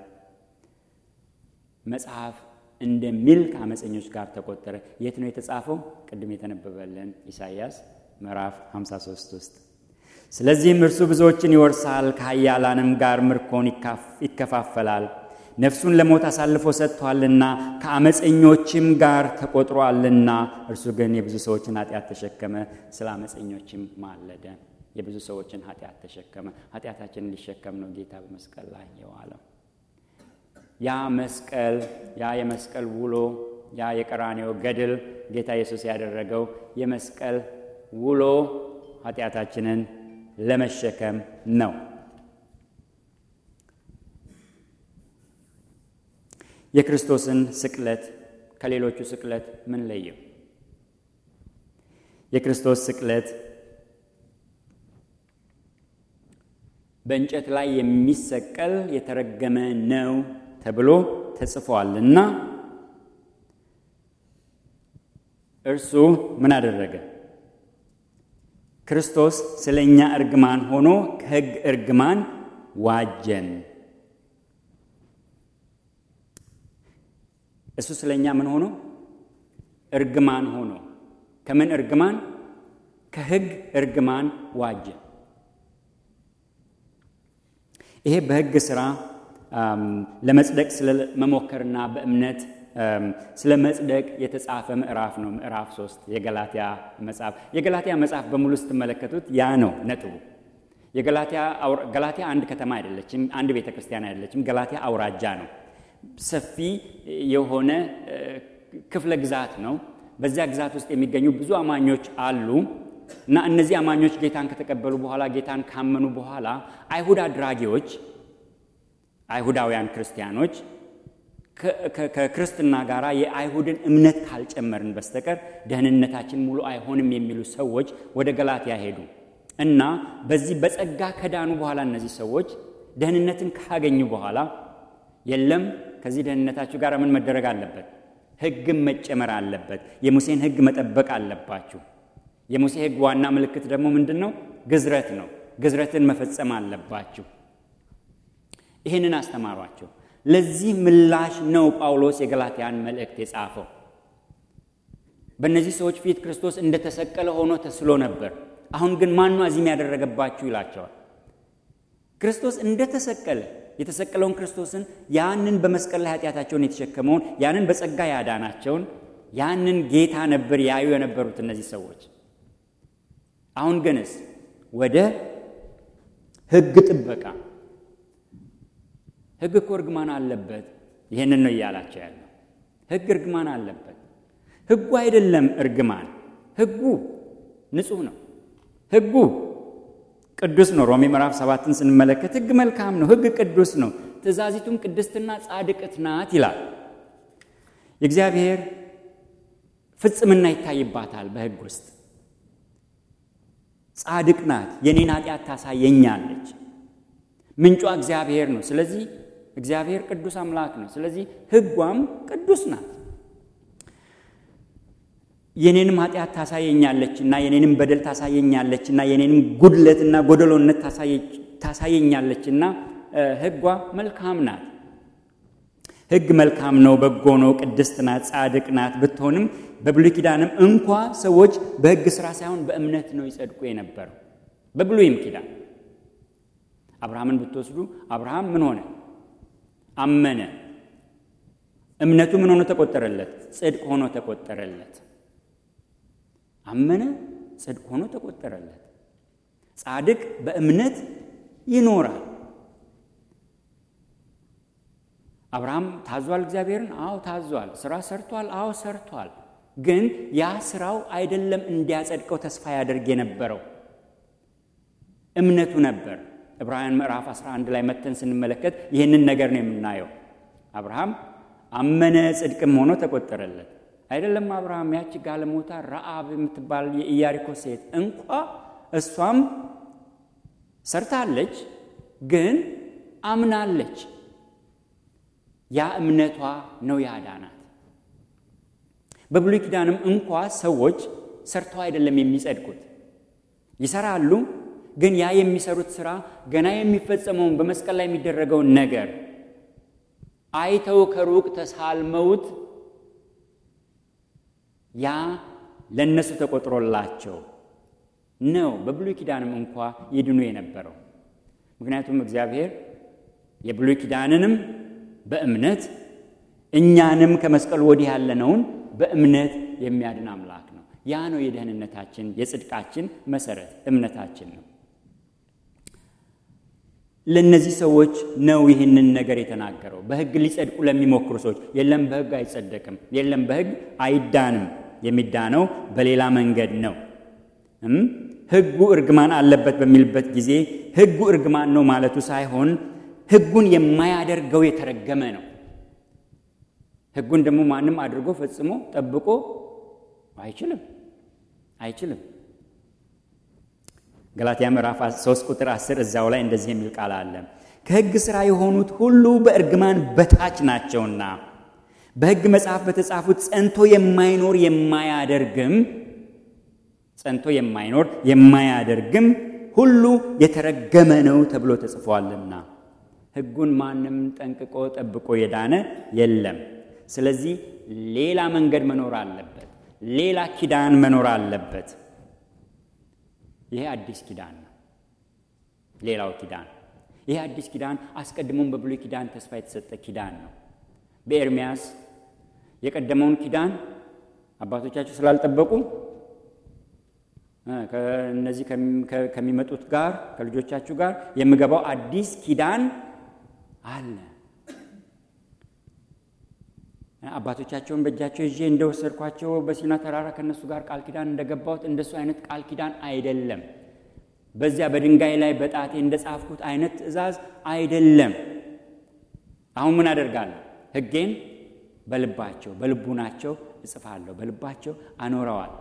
መጽሐፍ እንደሚል ከአመፀኞች ጋር ተቆጠረ። የት ነው የተጻፈው? ቅድም የተነበበልን ኢሳይያስ ምዕራፍ 53 ውስጥ። ስለዚህም እርሱ ብዙዎችን ይወርሳል፣ ከኃያላንም ጋር ምርኮን ይከፋፈላል። ነፍሱን ለሞት አሳልፎ ሰጥቷልና ከአመፀኞችም ጋር ተቆጥሯልና። እርሱ ግን የብዙ ሰዎችን ኃጢአት ተሸከመ፣ ስለ አመፀኞችም ማለደ። የብዙ ሰዎችን ኃጢአት ተሸከመ። ኃጢአታችንን ሊሸከም ነው ጌታ በመስቀል ላይ የዋለው። ያ መስቀል ያ የመስቀል ውሎ ያ የቀራኔው ገድል ጌታ ኢየሱስ ያደረገው የመስቀል ውሎ ኃጢአታችንን ለመሸከም ነው። የክርስቶስን ስቅለት ከሌሎቹ ስቅለት ምን ለየው? የክርስቶስ ስቅለት በእንጨት ላይ የሚሰቀል የተረገመ ነው ተብሎ ተጽፏል እና እርሱ ምን አደረገ? ክርስቶስ ስለ እኛ እርግማን ሆኖ ከሕግ እርግማን ዋጀን። እሱ ስለ እኛ ምን ሆኖ እርግማን ሆኖ ከምን እርግማን? ከሕግ እርግማን ዋጀን። ይሄ በሕግ ሥራ ለመጽደቅ ስለመሞከርና በእምነት ስለ መጽደቅ የተጻፈ ምዕራፍ ነው። ምዕራፍ ሶስት የገላትያ መጽሐፍ የገላትያ መጽሐፍ በሙሉ ስትመለከቱት ያ ነው ነጥቡ። ገላትያ አንድ ከተማ አይደለችም፣ አንድ ቤተ ክርስቲያን አይደለችም። ገላትያ አውራጃ ነው። ሰፊ የሆነ ክፍለ ግዛት ነው። በዚያ ግዛት ውስጥ የሚገኙ ብዙ አማኞች አሉ እና እነዚህ አማኞች ጌታን ከተቀበሉ በኋላ ጌታን ካመኑ በኋላ አይሁድ አድራጊዎች አይሁዳውያን ክርስቲያኖች ከክርስትና ጋር የአይሁድን እምነት ካልጨመርን በስተቀር ደህንነታችን ሙሉ አይሆንም የሚሉ ሰዎች ወደ ገላትያ ሄዱ እና በዚህ በጸጋ ከዳኑ በኋላ እነዚህ ሰዎች ደህንነትን ካገኙ በኋላ የለም ከዚህ ደህንነታችሁ ጋር ምን መደረግ አለበት? ሕግም መጨመር አለበት። የሙሴን ሕግ መጠበቅ አለባችሁ። የሙሴ ሕግ ዋና ምልክት ደግሞ ምንድን ነው? ግዝረት ነው። ግዝረትን መፈጸም አለባችሁ። ይህንን አስተማሯቸው። ለዚህ ምላሽ ነው ጳውሎስ የገላትያን መልእክት የጻፈው። በእነዚህ ሰዎች ፊት ክርስቶስ እንደተሰቀለ ሆኖ ተስሎ ነበር። አሁን ግን ማነው አዚም ያደረገባችሁ ይላቸዋል። ክርስቶስ እንደተሰቀለ የተሰቀለውን ክርስቶስን ያንን በመስቀል ላይ ኃጢአታቸውን የተሸከመውን ያንን በጸጋ ያዳናቸውን ያንን ጌታ ነበር ያዩ የነበሩት እነዚህ ሰዎች። አሁን ግንስ ወደ ሕግ ጥበቃ ሕግ እኮ እርግማን አለበት። ይህንን ነው እያላቸው ያለው። ሕግ እርግማን አለበት። ሕጉ አይደለም እርግማን፣ ሕጉ ንጹሕ ነው። ሕጉ ቅዱስ ነው። ሮሜ ምዕራፍ ሰባትን ስንመለከት ሕግ መልካም ነው፣ ሕግ ቅዱስ ነው፣ ትእዛዚቱም ቅድስትና ጻድቅት ናት ይላል። የእግዚአብሔር ፍጽምና ይታይባታል በሕግ ውስጥ ጻድቅ ናት። የኔን ኃጢአት ታሳየኛለች። ምንጯ እግዚአብሔር ነው። ስለዚህ እግዚአብሔር ቅዱስ አምላክ ነው። ስለዚህ ሕጓም ቅዱስ ናት። የኔንም ኃጢአት ታሳየኛለችና የኔንም በደል ታሳየኛለችና የኔንም ጉድለትና ጎደሎነት ታሳየኛለችና ሕጓ መልካም ናት። ሕግ መልካም ነው፣ በጎ ነው፣ ቅድስት ናት፣ ጻድቅ ናት ብትሆንም በብሉይ ኪዳንም እንኳ ሰዎች በሕግ ሥራ ሳይሆን በእምነት ነው ይጸድቁ የነበረው። በብሉይም ኪዳን አብርሃምን ብትወስዱ አብርሃም ምን ሆነ? አመነ። እምነቱ ምን ሆኖ ተቆጠረለት? ጽድቅ ሆኖ ተቆጠረለት። አመነ፣ ጽድቅ ሆኖ ተቆጠረለት። ጻድቅ በእምነት ይኖራል። አብርሃም ታዟል እግዚአብሔርን? አዎ ታዟል። ስራ ሰርቷል? አዎ ሰርቷል። ግን ያ ስራው አይደለም እንዲያጸድቀው ተስፋ ያደርግ የነበረው እምነቱ ነበር። ዕብራውያን ምዕራፍ 11 ላይ መተን ስንመለከት ይህንን ነገር ነው የምናየው። አብርሃም አመነ ጽድቅም ሆኖ ተቆጠረለት። አይደለም አብርሃም ያቺ ጋለሞታ ረአብ የምትባል የኢያሪኮ ሴት እንኳ እሷም ሰርታለች፣ ግን አምናለች። ያ እምነቷ ነው ያዳናት። በብሉይ ኪዳንም እንኳ ሰዎች ሰርተው አይደለም የሚጸድቁት፣ ይሰራሉ ግን ያ የሚሰሩት ስራ ገና የሚፈጸመውን በመስቀል ላይ የሚደረገውን ነገር አይተው ከሩቅ ተሳልመውት ያ ለእነሱ ተቆጥሮላቸው ነው በብሉይ ኪዳንም እንኳ ይድኑ የነበረው። ምክንያቱም እግዚአብሔር የብሉይ ኪዳንንም በእምነት እኛንም ከመስቀሉ ወዲህ ያለነውን በእምነት የሚያድን አምላክ ነው። ያ ነው የደህንነታችን የጽድቃችን መሰረት እምነታችን ነው። ለእነዚህ ሰዎች ነው ይህንን ነገር የተናገረው። በሕግ ሊጸድቁ ለሚሞክሩ ሰዎች የለም በሕግ አይጸደቅም፣ የለም በሕግ አይዳንም። የሚዳነው በሌላ መንገድ ነው። ሕጉ እርግማን አለበት በሚልበት ጊዜ ሕጉ እርግማን ነው ማለቱ ሳይሆን ሕጉን የማያደርገው የተረገመ ነው። ሕጉን ደግሞ ማንም አድርጎ ፈጽሞ ጠብቆ አይችልም አይችልም። ገላትያ ምዕራፍ 3 ቁጥር 10 እዛው ላይ እንደዚህ የሚል ቃል አለ። ከሕግ ሥራ የሆኑት ሁሉ በእርግማን በታች ናቸውና በሕግ መጽሐፍ በተጻፉት ጸንቶ የማይኖር የማያደርግም ጸንቶ የማይኖር የማያደርግም ሁሉ የተረገመ ነው ተብሎ ተጽፏልና ሕጉን ማንም ጠንቅቆ ጠብቆ የዳነ የለም። ስለዚህ ሌላ መንገድ መኖር አለበት። ሌላ ኪዳን መኖር አለበት። ይሄ አዲስ ኪዳን ነው። ሌላው ኪዳን ይሄ አዲስ ኪዳን አስቀድሞም በብሉይ ኪዳን ተስፋ የተሰጠ ኪዳን ነው። በኤርሚያስ የቀደመውን ኪዳን አባቶቻችሁ ስላልጠበቁ ከእነዚህ ከሚመጡት ጋር ከልጆቻችሁ ጋር የምገባው አዲስ ኪዳን አለ። አባቶቻቸውን በእጃቸው ይዤ እንደወሰድኳቸው በሲና ተራራ ከእነሱ ጋር ቃል ኪዳን እንደገባሁት እንደሱ አይነት ቃል ኪዳን አይደለም። በዚያ በድንጋይ ላይ በጣቴ እንደጻፍኩት አይነት ትእዛዝ አይደለም። አሁን ምን አደርጋለሁ? ሕጌን በልባቸው በልቡናቸው እጽፋለሁ፣ በልባቸው አኖረዋለሁ።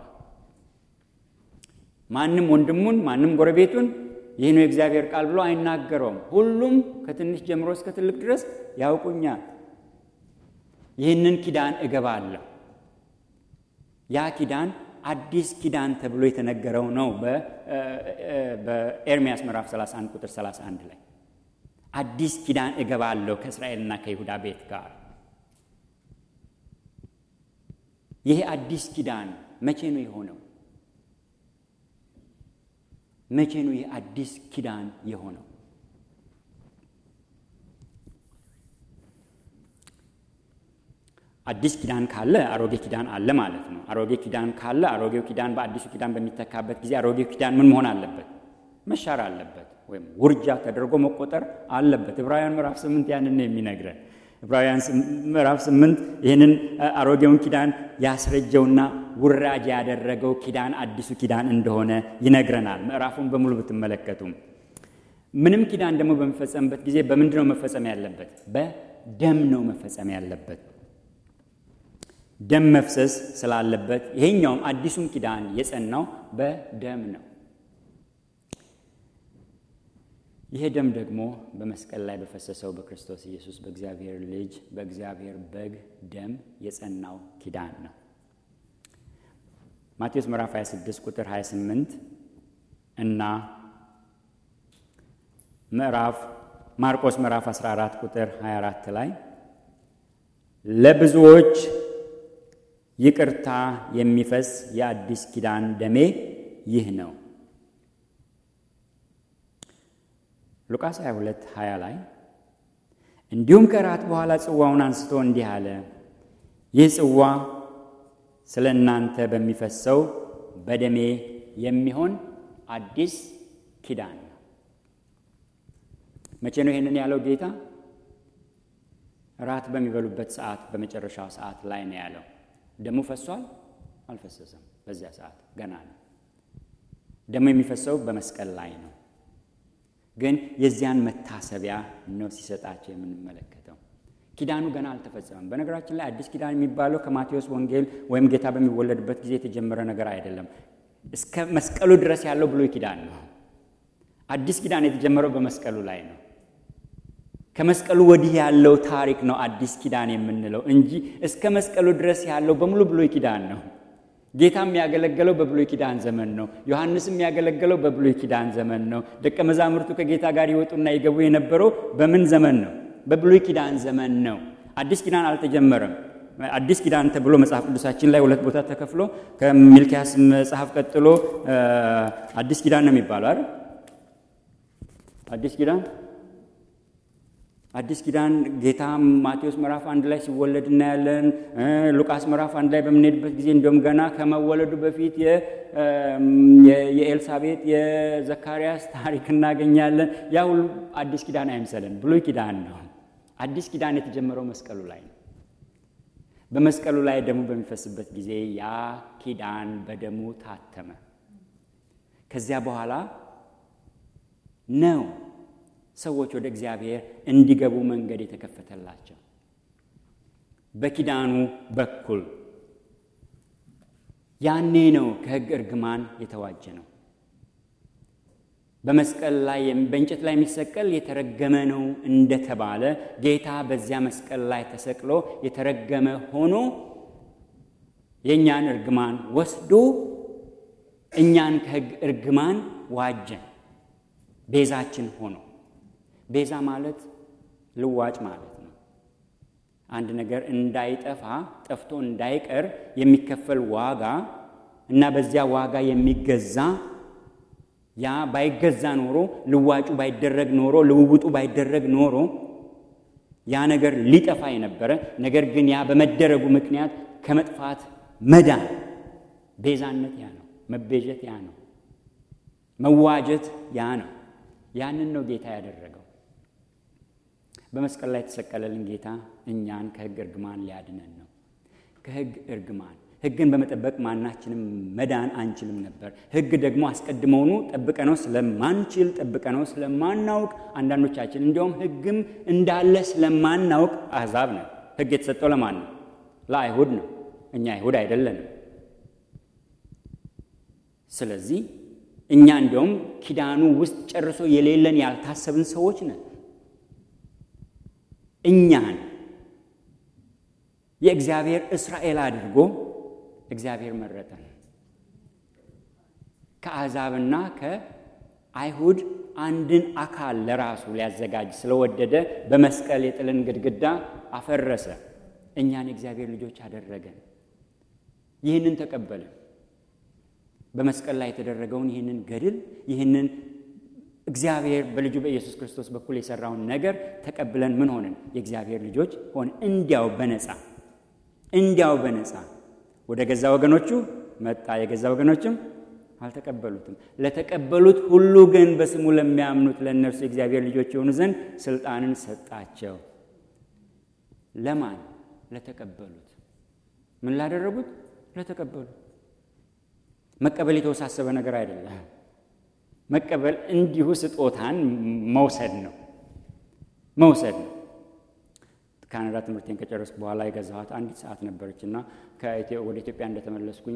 ማንም ወንድሙን ማንም ጎረቤቱን ይህ ነው የእግዚአብሔር ቃል ብሎ አይናገረውም። ሁሉም ከትንሽ ጀምሮ እስከ ትልቅ ድረስ ያውቁኛል። ይህንን ኪዳን እገባለሁ። ያ ኪዳን አዲስ ኪዳን ተብሎ የተነገረው ነው በኤርምያስ ምዕራፍ 31 ቁጥር 31 ላይ አዲስ ኪዳን እገባለሁ ከእስራኤልና ከይሁዳ ቤት ጋር። ይሄ አዲስ ኪዳን መቼ ነው የሆነው? መቼ ነው ይህ አዲስ ኪዳን የሆነው? አዲስ ኪዳን ካለ አሮጌ ኪዳን አለ ማለት ነው። አሮጌ ኪዳን ካለ አሮጌው ኪዳን በአዲሱ ኪዳን በሚተካበት ጊዜ አሮጌው ኪዳን ምን መሆን አለበት? መሻር አለበት፣ ወይም ውርጃ ተደርጎ መቆጠር አለበት። ዕብራውያን ምዕራፍ ስምንት ያንን ነው የሚነግረን። ዕብራውያን ምዕራፍ ስምንት ይህንን አሮጌውን ኪዳን ያስረጀውና ውራጅ ያደረገው ኪዳን አዲሱ ኪዳን እንደሆነ ይነግረናል። ምዕራፉን በሙሉ ብትመለከቱም ምንም ኪዳን ደግሞ በሚፈጸምበት ጊዜ በምንድን ነው መፈጸም ያለበት? በደም ነው መፈጸም ያለበት። ደም መፍሰስ ስላለበት ይሄኛውም አዲሱም ኪዳን የጸናው በደም ነው። ይሄ ደም ደግሞ በመስቀል ላይ በፈሰሰው በክርስቶስ ኢየሱስ በእግዚአብሔር ልጅ በእግዚአብሔር በግ ደም የጸናው ኪዳን ነው። ማቴዎስ ምዕራፍ 26 ቁጥር 28 እና ምዕራፍ ማርቆስ ምዕራፍ 14 ቁጥር 24 ላይ ለብዙዎች ይቅርታ የሚፈስ የአዲስ ኪዳን ደሜ ይህ ነው። ሉቃስ 22 20 ላይ እንዲሁም ከራት በኋላ ጽዋውን አንስቶ እንዲህ አለ፣ ይህ ጽዋ ስለ እናንተ በሚፈሰው በደሜ የሚሆን አዲስ ኪዳን ነው። መቼ ነው ይሄንን ያለው ጌታ? ራት በሚበሉበት ሰዓት፣ በመጨረሻው ሰዓት ላይ ነው ያለው። ደሙ ፈሷል? አልፈሰሰም። በዚያ ሰዓት ገና ነው። ደሙ የሚፈሰው በመስቀል ላይ ነው። ግን የዚያን መታሰቢያ ነው ሲሰጣቸው የምንመለከተው። ኪዳኑ ገና አልተፈጸመም። በነገራችን ላይ አዲስ ኪዳን የሚባለው ከማቴዎስ ወንጌል ወይም ጌታ በሚወለድበት ጊዜ የተጀመረ ነገር አይደለም። እስከ መስቀሉ ድረስ ያለው ብሉይ ኪዳን ነው። አዲስ ኪዳን የተጀመረው በመስቀሉ ላይ ነው። ከመስቀሉ ወዲህ ያለው ታሪክ ነው አዲስ ኪዳን የምንለው እንጂ እስከ መስቀሉ ድረስ ያለው በሙሉ ብሉይ ኪዳን ነው። ጌታም ያገለገለው በብሉይ ኪዳን ዘመን ነው። ዮሐንስም ያገለገለው በብሉይ ኪዳን ዘመን ነው። ደቀ መዛሙርቱ ከጌታ ጋር ይወጡና ይገቡ የነበረው በምን ዘመን ነው? በብሉይ ኪዳን ዘመን ነው። አዲስ ኪዳን አልተጀመረም። አዲስ ኪዳን ተብሎ መጽሐፍ ቅዱሳችን ላይ ሁለት ቦታ ተከፍሎ ከሚልኪያስ መጽሐፍ ቀጥሎ አዲስ ኪዳን ነው የሚባለው አይደል? አዲስ ኪዳን አዲስ ኪዳን ጌታ ማቴዎስ ምዕራፍ አንድ ላይ ሲወለድ እናያለን። ሉቃስ ምዕራፍ አንድ ላይ በምንሄድበት ጊዜ እንዲሁም ገና ከመወለዱ በፊት የኤልሳቤጥ የዘካርያስ ታሪክ እናገኛለን። ያ ሁሉ አዲስ ኪዳን አይምሰለን፣ ብሉይ ኪዳን ነው። አዲስ ኪዳን የተጀመረው መስቀሉ ላይ ነው። በመስቀሉ ላይ ደሙ በሚፈስበት ጊዜ ያ ኪዳን በደሙ ታተመ። ከዚያ በኋላ ነው ሰዎች ወደ እግዚአብሔር እንዲገቡ መንገድ የተከፈተላቸው በኪዳኑ በኩል ያኔ ነው ከሕግ እርግማን የተዋጀ ነው። በመስቀል ላይ በእንጨት ላይ የሚሰቀል የተረገመ ነው እንደተባለ ጌታ በዚያ መስቀል ላይ ተሰቅሎ የተረገመ ሆኖ የእኛን እርግማን ወስዶ እኛን ከሕግ እርግማን ዋጀን፣ ቤዛችን ሆኖ ቤዛ ማለት ልዋጭ ማለት ነው። አንድ ነገር እንዳይጠፋ ጠፍቶ እንዳይቀር የሚከፈል ዋጋ እና በዚያ ዋጋ የሚገዛ ያ ባይገዛ ኖሮ ልዋጩ ባይደረግ ኖሮ ልውውጡ ባይደረግ ኖሮ ያ ነገር ሊጠፋ የነበረ ነገር ግን ያ በመደረጉ ምክንያት ከመጥፋት መዳን ቤዛነት ያ ነው። መቤዠት ያ ነው። መዋጀት ያ ነው። ያንን ነው ጌታ ያደረገው። በመስቀል ላይ የተሰቀለልን ጌታ እኛን ከሕግ እርግማን ሊያድነን ነው። ከሕግ እርግማን ሕግን በመጠበቅ ማናችንም መዳን አንችልም ነበር። ሕግ ደግሞ አስቀድመውኑ ጠብቀነው ስለማንችል ጠብቀነው ስለማናውቅ አንዳንዶቻችን እንዲያውም ሕግም እንዳለ ስለማናውቅ አሕዛብ ነው። ሕግ የተሰጠው ለማን ነው? ለአይሁድ ነው። እኛ አይሁድ አይደለንም። ስለዚህ እኛ እንዲያውም ኪዳኑ ውስጥ ጨርሶ የሌለን ያልታሰብን ሰዎች ነን። እኛን የእግዚአብሔር እስራኤል አድርጎ እግዚአብሔር መረጠን። ከአሕዛብና ከአይሁድ አንድን አካል ለራሱ ሊያዘጋጅ ስለወደደ በመስቀል የጥልን ግድግዳ አፈረሰ። እኛን የእግዚአብሔር ልጆች አደረገን። ይህንን ተቀበልን። በመስቀል ላይ የተደረገውን ይህንን ገድል ይህንን እግዚአብሔር በልጁ በኢየሱስ ክርስቶስ በኩል የሰራውን ነገር ተቀብለን ምን ሆንን? የእግዚአብሔር ልጆች ሆን እንዲያው በነፃ እንዲያው በነፃ ወደ ገዛ ወገኖቹ መጣ፣ የገዛ ወገኖችም አልተቀበሉትም። ለተቀበሉት ሁሉ ግን በስሙ ለሚያምኑት ለእነርሱ የእግዚአብሔር ልጆች የሆኑ ዘንድ ስልጣንን ሰጣቸው። ለማን? ለተቀበሉት። ምን ላደረጉት? ለተቀበሉት። መቀበል የተወሳሰበ ነገር አይደለም። መቀበል እንዲሁ ስጦታን መውሰድ ነው መውሰድ ነው። ካናዳ ትምህርቴን ከጨረስኩ በኋላ የገዛኋት አንዲት ሰዓት ነበረች እና ወደ ኢትዮጵያ እንደተመለስኩኝ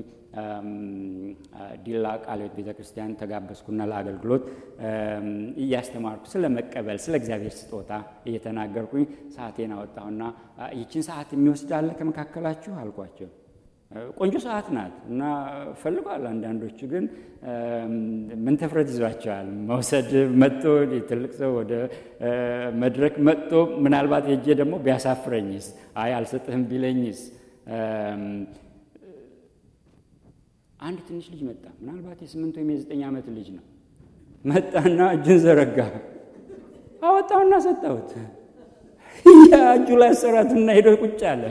ዲላ ቃለ ሕይወት ቤተ ክርስቲያን ተጋበዝኩና ለአገልግሎት እያስተማርኩ ስለ መቀበል ስለ እግዚአብሔር ስጦታ እየተናገርኩኝ ሰዓቴን አወጣሁና ይችን ሰዓት የሚወስድ አለ ከመካከላችሁ አልኳቸው። ቆንጆ ሰዓት ናት እና ፈልጓል። አንዳንዶቹ ግን ምን ተፍረት ይዟቸዋል። መውሰድ መጥቶ ትልቅ ሰው ወደ መድረክ መጥቶ ምናልባት ሄጄ ደግሞ ቢያሳፍረኝስ፣ አይ አልሰጥህም ቢለኝስ። አንድ ትንሽ ልጅ መጣ። ምናልባት የስምንት ወይም የዘጠኝ ዓመት ልጅ ነው። መጣና እጁን ዘረጋ። አወጣውና ሰጠሁት። ያ እጁ ላይ አሰራትና ሄዶ ቁጭ አለ።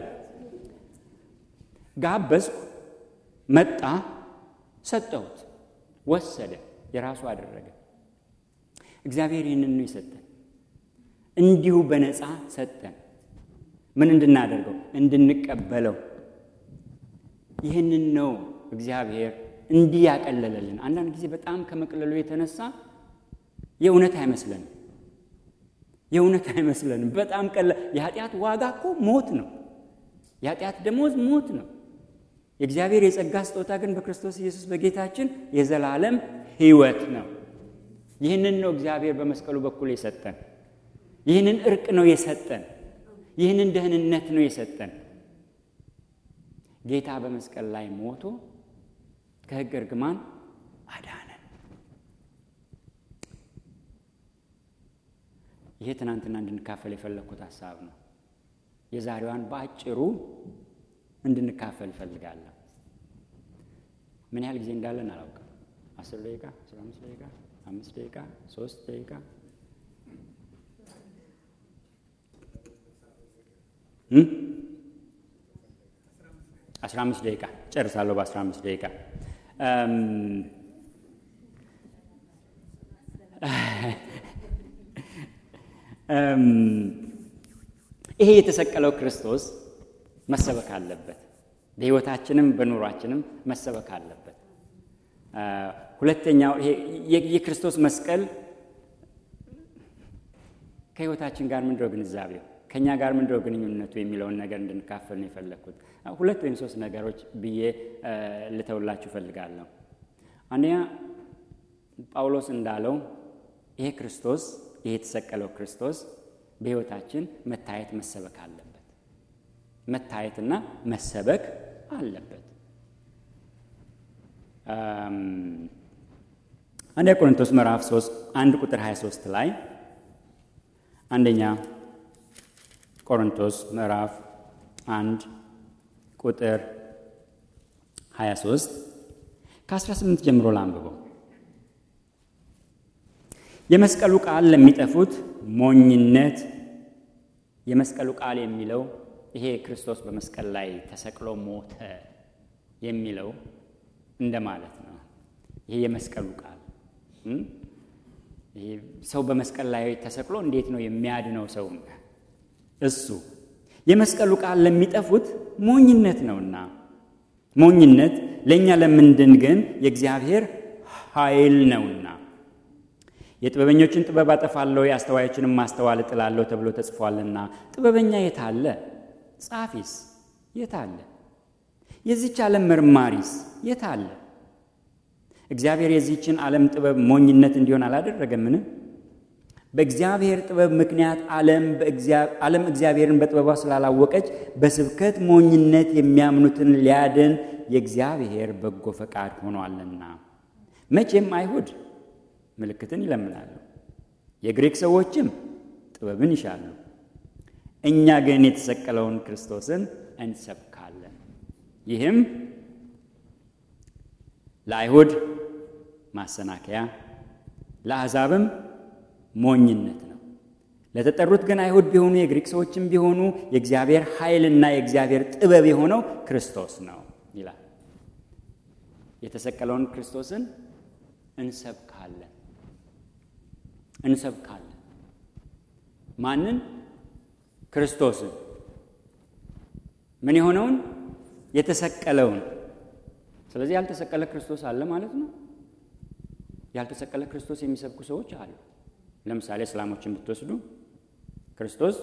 ጋበዝኩ፣ መጣ፣ ሰጠሁት፣ ወሰደ፣ የራሱ አደረገ። እግዚአብሔር ይህንን ነው የሰጠን፣ እንዲሁ በነፃ ሰጠን። ምን እንድናደርገው? እንድንቀበለው። ይህንን ነው እግዚአብሔር እንዲህ ያቀለለልን። አንዳንድ ጊዜ በጣም ከመቅለሉ የተነሳ የእውነት አይመስለንም፣ የእውነት አይመስለንም። በጣም ቀለ የኃጢአት ዋጋ እኮ ሞት ነው። የኃጢአት ደሞዝ ሞት ነው። የእግዚአብሔር የጸጋ ስጦታ ግን በክርስቶስ ኢየሱስ በጌታችን የዘላለም ሕይወት ነው። ይህንን ነው እግዚአብሔር በመስቀሉ በኩል የሰጠን። ይህንን እርቅ ነው የሰጠን። ይህንን ደህንነት ነው የሰጠን። ጌታ በመስቀል ላይ ሞቶ ከሕግ እርግማን አዳነን። ይሄ ትናንትና እንድንካፈል የፈለግኩት ሀሳብ ነው። የዛሬዋን በአጭሩ እንድንካፈል እፈልጋለሁ። ምን ያህል ጊዜ እንዳለን አላውቅም። አስር ደቂቃ፣ አስራ አምስት ደቂቃ፣ አምስት ደቂቃ፣ ሶስት ደቂቃ አስራ አምስት ደቂቃ ጨርሳለሁ። በአስራ አምስት ደቂቃ ይሄ የተሰቀለው ክርስቶስ መሰበክ አለበት። በሕይወታችንም በኑሯችንም መሰበክ አለበት። ሁለተኛው ይሄ የክርስቶስ መስቀል ከሕይወታችን ጋር ምንድነው ግንዛቤው፣ ከእኛ ጋር ምንድነው ግንኙነቱ የሚለውን ነገር እንድንካፈል ነው የፈለግኩት። ሁለት ወይም ሶስት ነገሮች ብዬ ልተውላችሁ እፈልጋለሁ። አንደኛ ጳውሎስ እንዳለው ይሄ ክርስቶስ ይሄ የተሰቀለው ክርስቶስ በሕይወታችን መታየት መሰበክ አለበት። መታየትና መሰበክ አለበት። አንደኛ ቆሮንቶስ ምዕራፍ 3 አንድ ቁጥር 23 ላይ አንደኛ ቆሮንቶስ ምዕራፍ አንድ ቁጥር 23 ከ18 ጀምሮ ላንብበው። የመስቀሉ ቃል ለሚጠፉት ሞኝነት። የመስቀሉ ቃል የሚለው ይሄ ክርስቶስ በመስቀል ላይ ተሰቅሎ ሞተ የሚለው እንደማለት ነው። ይሄ የመስቀሉ ቃል ይሄ ሰው በመስቀል ላይ ተሰቅሎ እንዴት ነው የሚያድነው ሰው? እሱ የመስቀሉ ቃል ለሚጠፉት ሞኝነት ነውና፣ ሞኝነት ለእኛ ለምንድን ግን የእግዚአብሔር ኃይል ነውና። የጥበበኞችን ጥበብ አጠፋለሁ የአስተዋዮችንም ማስተዋል እጥላለሁ ተብሎ ተጽፏልና። ጥበበኛ የት አለ? ጻፊስ የት አለ? የዚች ዓለም መርማሪስ የት አለ? እግዚአብሔር የዚህችን ዓለም ጥበብ ሞኝነት እንዲሆን አላደረገምን? በእግዚአብሔር ጥበብ ምክንያት ዓለም እግዚአብሔርን በጥበቧ ስላላወቀች በስብከት ሞኝነት የሚያምኑትን ሊያድን የእግዚአብሔር በጎ ፈቃድ ሆኗልና። መቼም አይሁድ ምልክትን ይለምናሉ፣ የግሪክ ሰዎችም ጥበብን ይሻሉ። እኛ ግን የተሰቀለውን ክርስቶስን እንሰብካለን። ይህም ለአይሁድ ማሰናከያ ለአሕዛብም ሞኝነት ነው። ለተጠሩት ግን አይሁድ ቢሆኑ የግሪክ ሰዎችም ቢሆኑ የእግዚአብሔር ኃይልና የእግዚአብሔር ጥበብ የሆነው ክርስቶስ ነው ይላል። የተሰቀለውን ክርስቶስን እንሰብካለን እንሰብካለን። ማንን? ክርስቶስን። ምን የሆነውን? የተሰቀለውን። ስለዚህ ያልተሰቀለ ክርስቶስ አለ ማለት ነው። ያልተሰቀለ ክርስቶስ የሚሰብኩ ሰዎች አሉ። ለምሳሌ እስላሞችን ብትወስዱ ክርስቶስ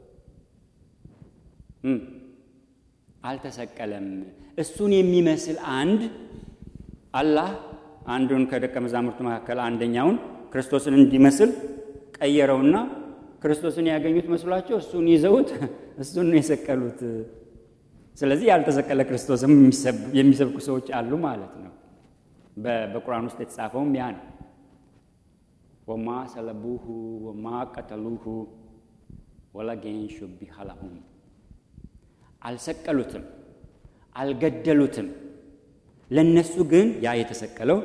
አልተሰቀለም። እሱን የሚመስል አንድ አላህ አንዱን ከደቀ መዛሙርቱ መካከል አንደኛውን ክርስቶስን እንዲመስል ቀየረውና ክርስቶስን ያገኙት መስሏቸው እሱን ይዘውት እሱን ነው የሰቀሉት። ስለዚህ ያልተሰቀለ ክርስቶስም የሚሰብኩ ሰዎች አሉ ማለት ነው። በቁርአን ውስጥ የተጻፈውም ያ ነው። ወማ ሰለቡሁ ወማ ቀተሉሁ ወላኪን ሹቢሀ ለሁም አልሰቀሉትም፣ አልገደሉትም። ለነሱ ግን ያ የተሰቀለው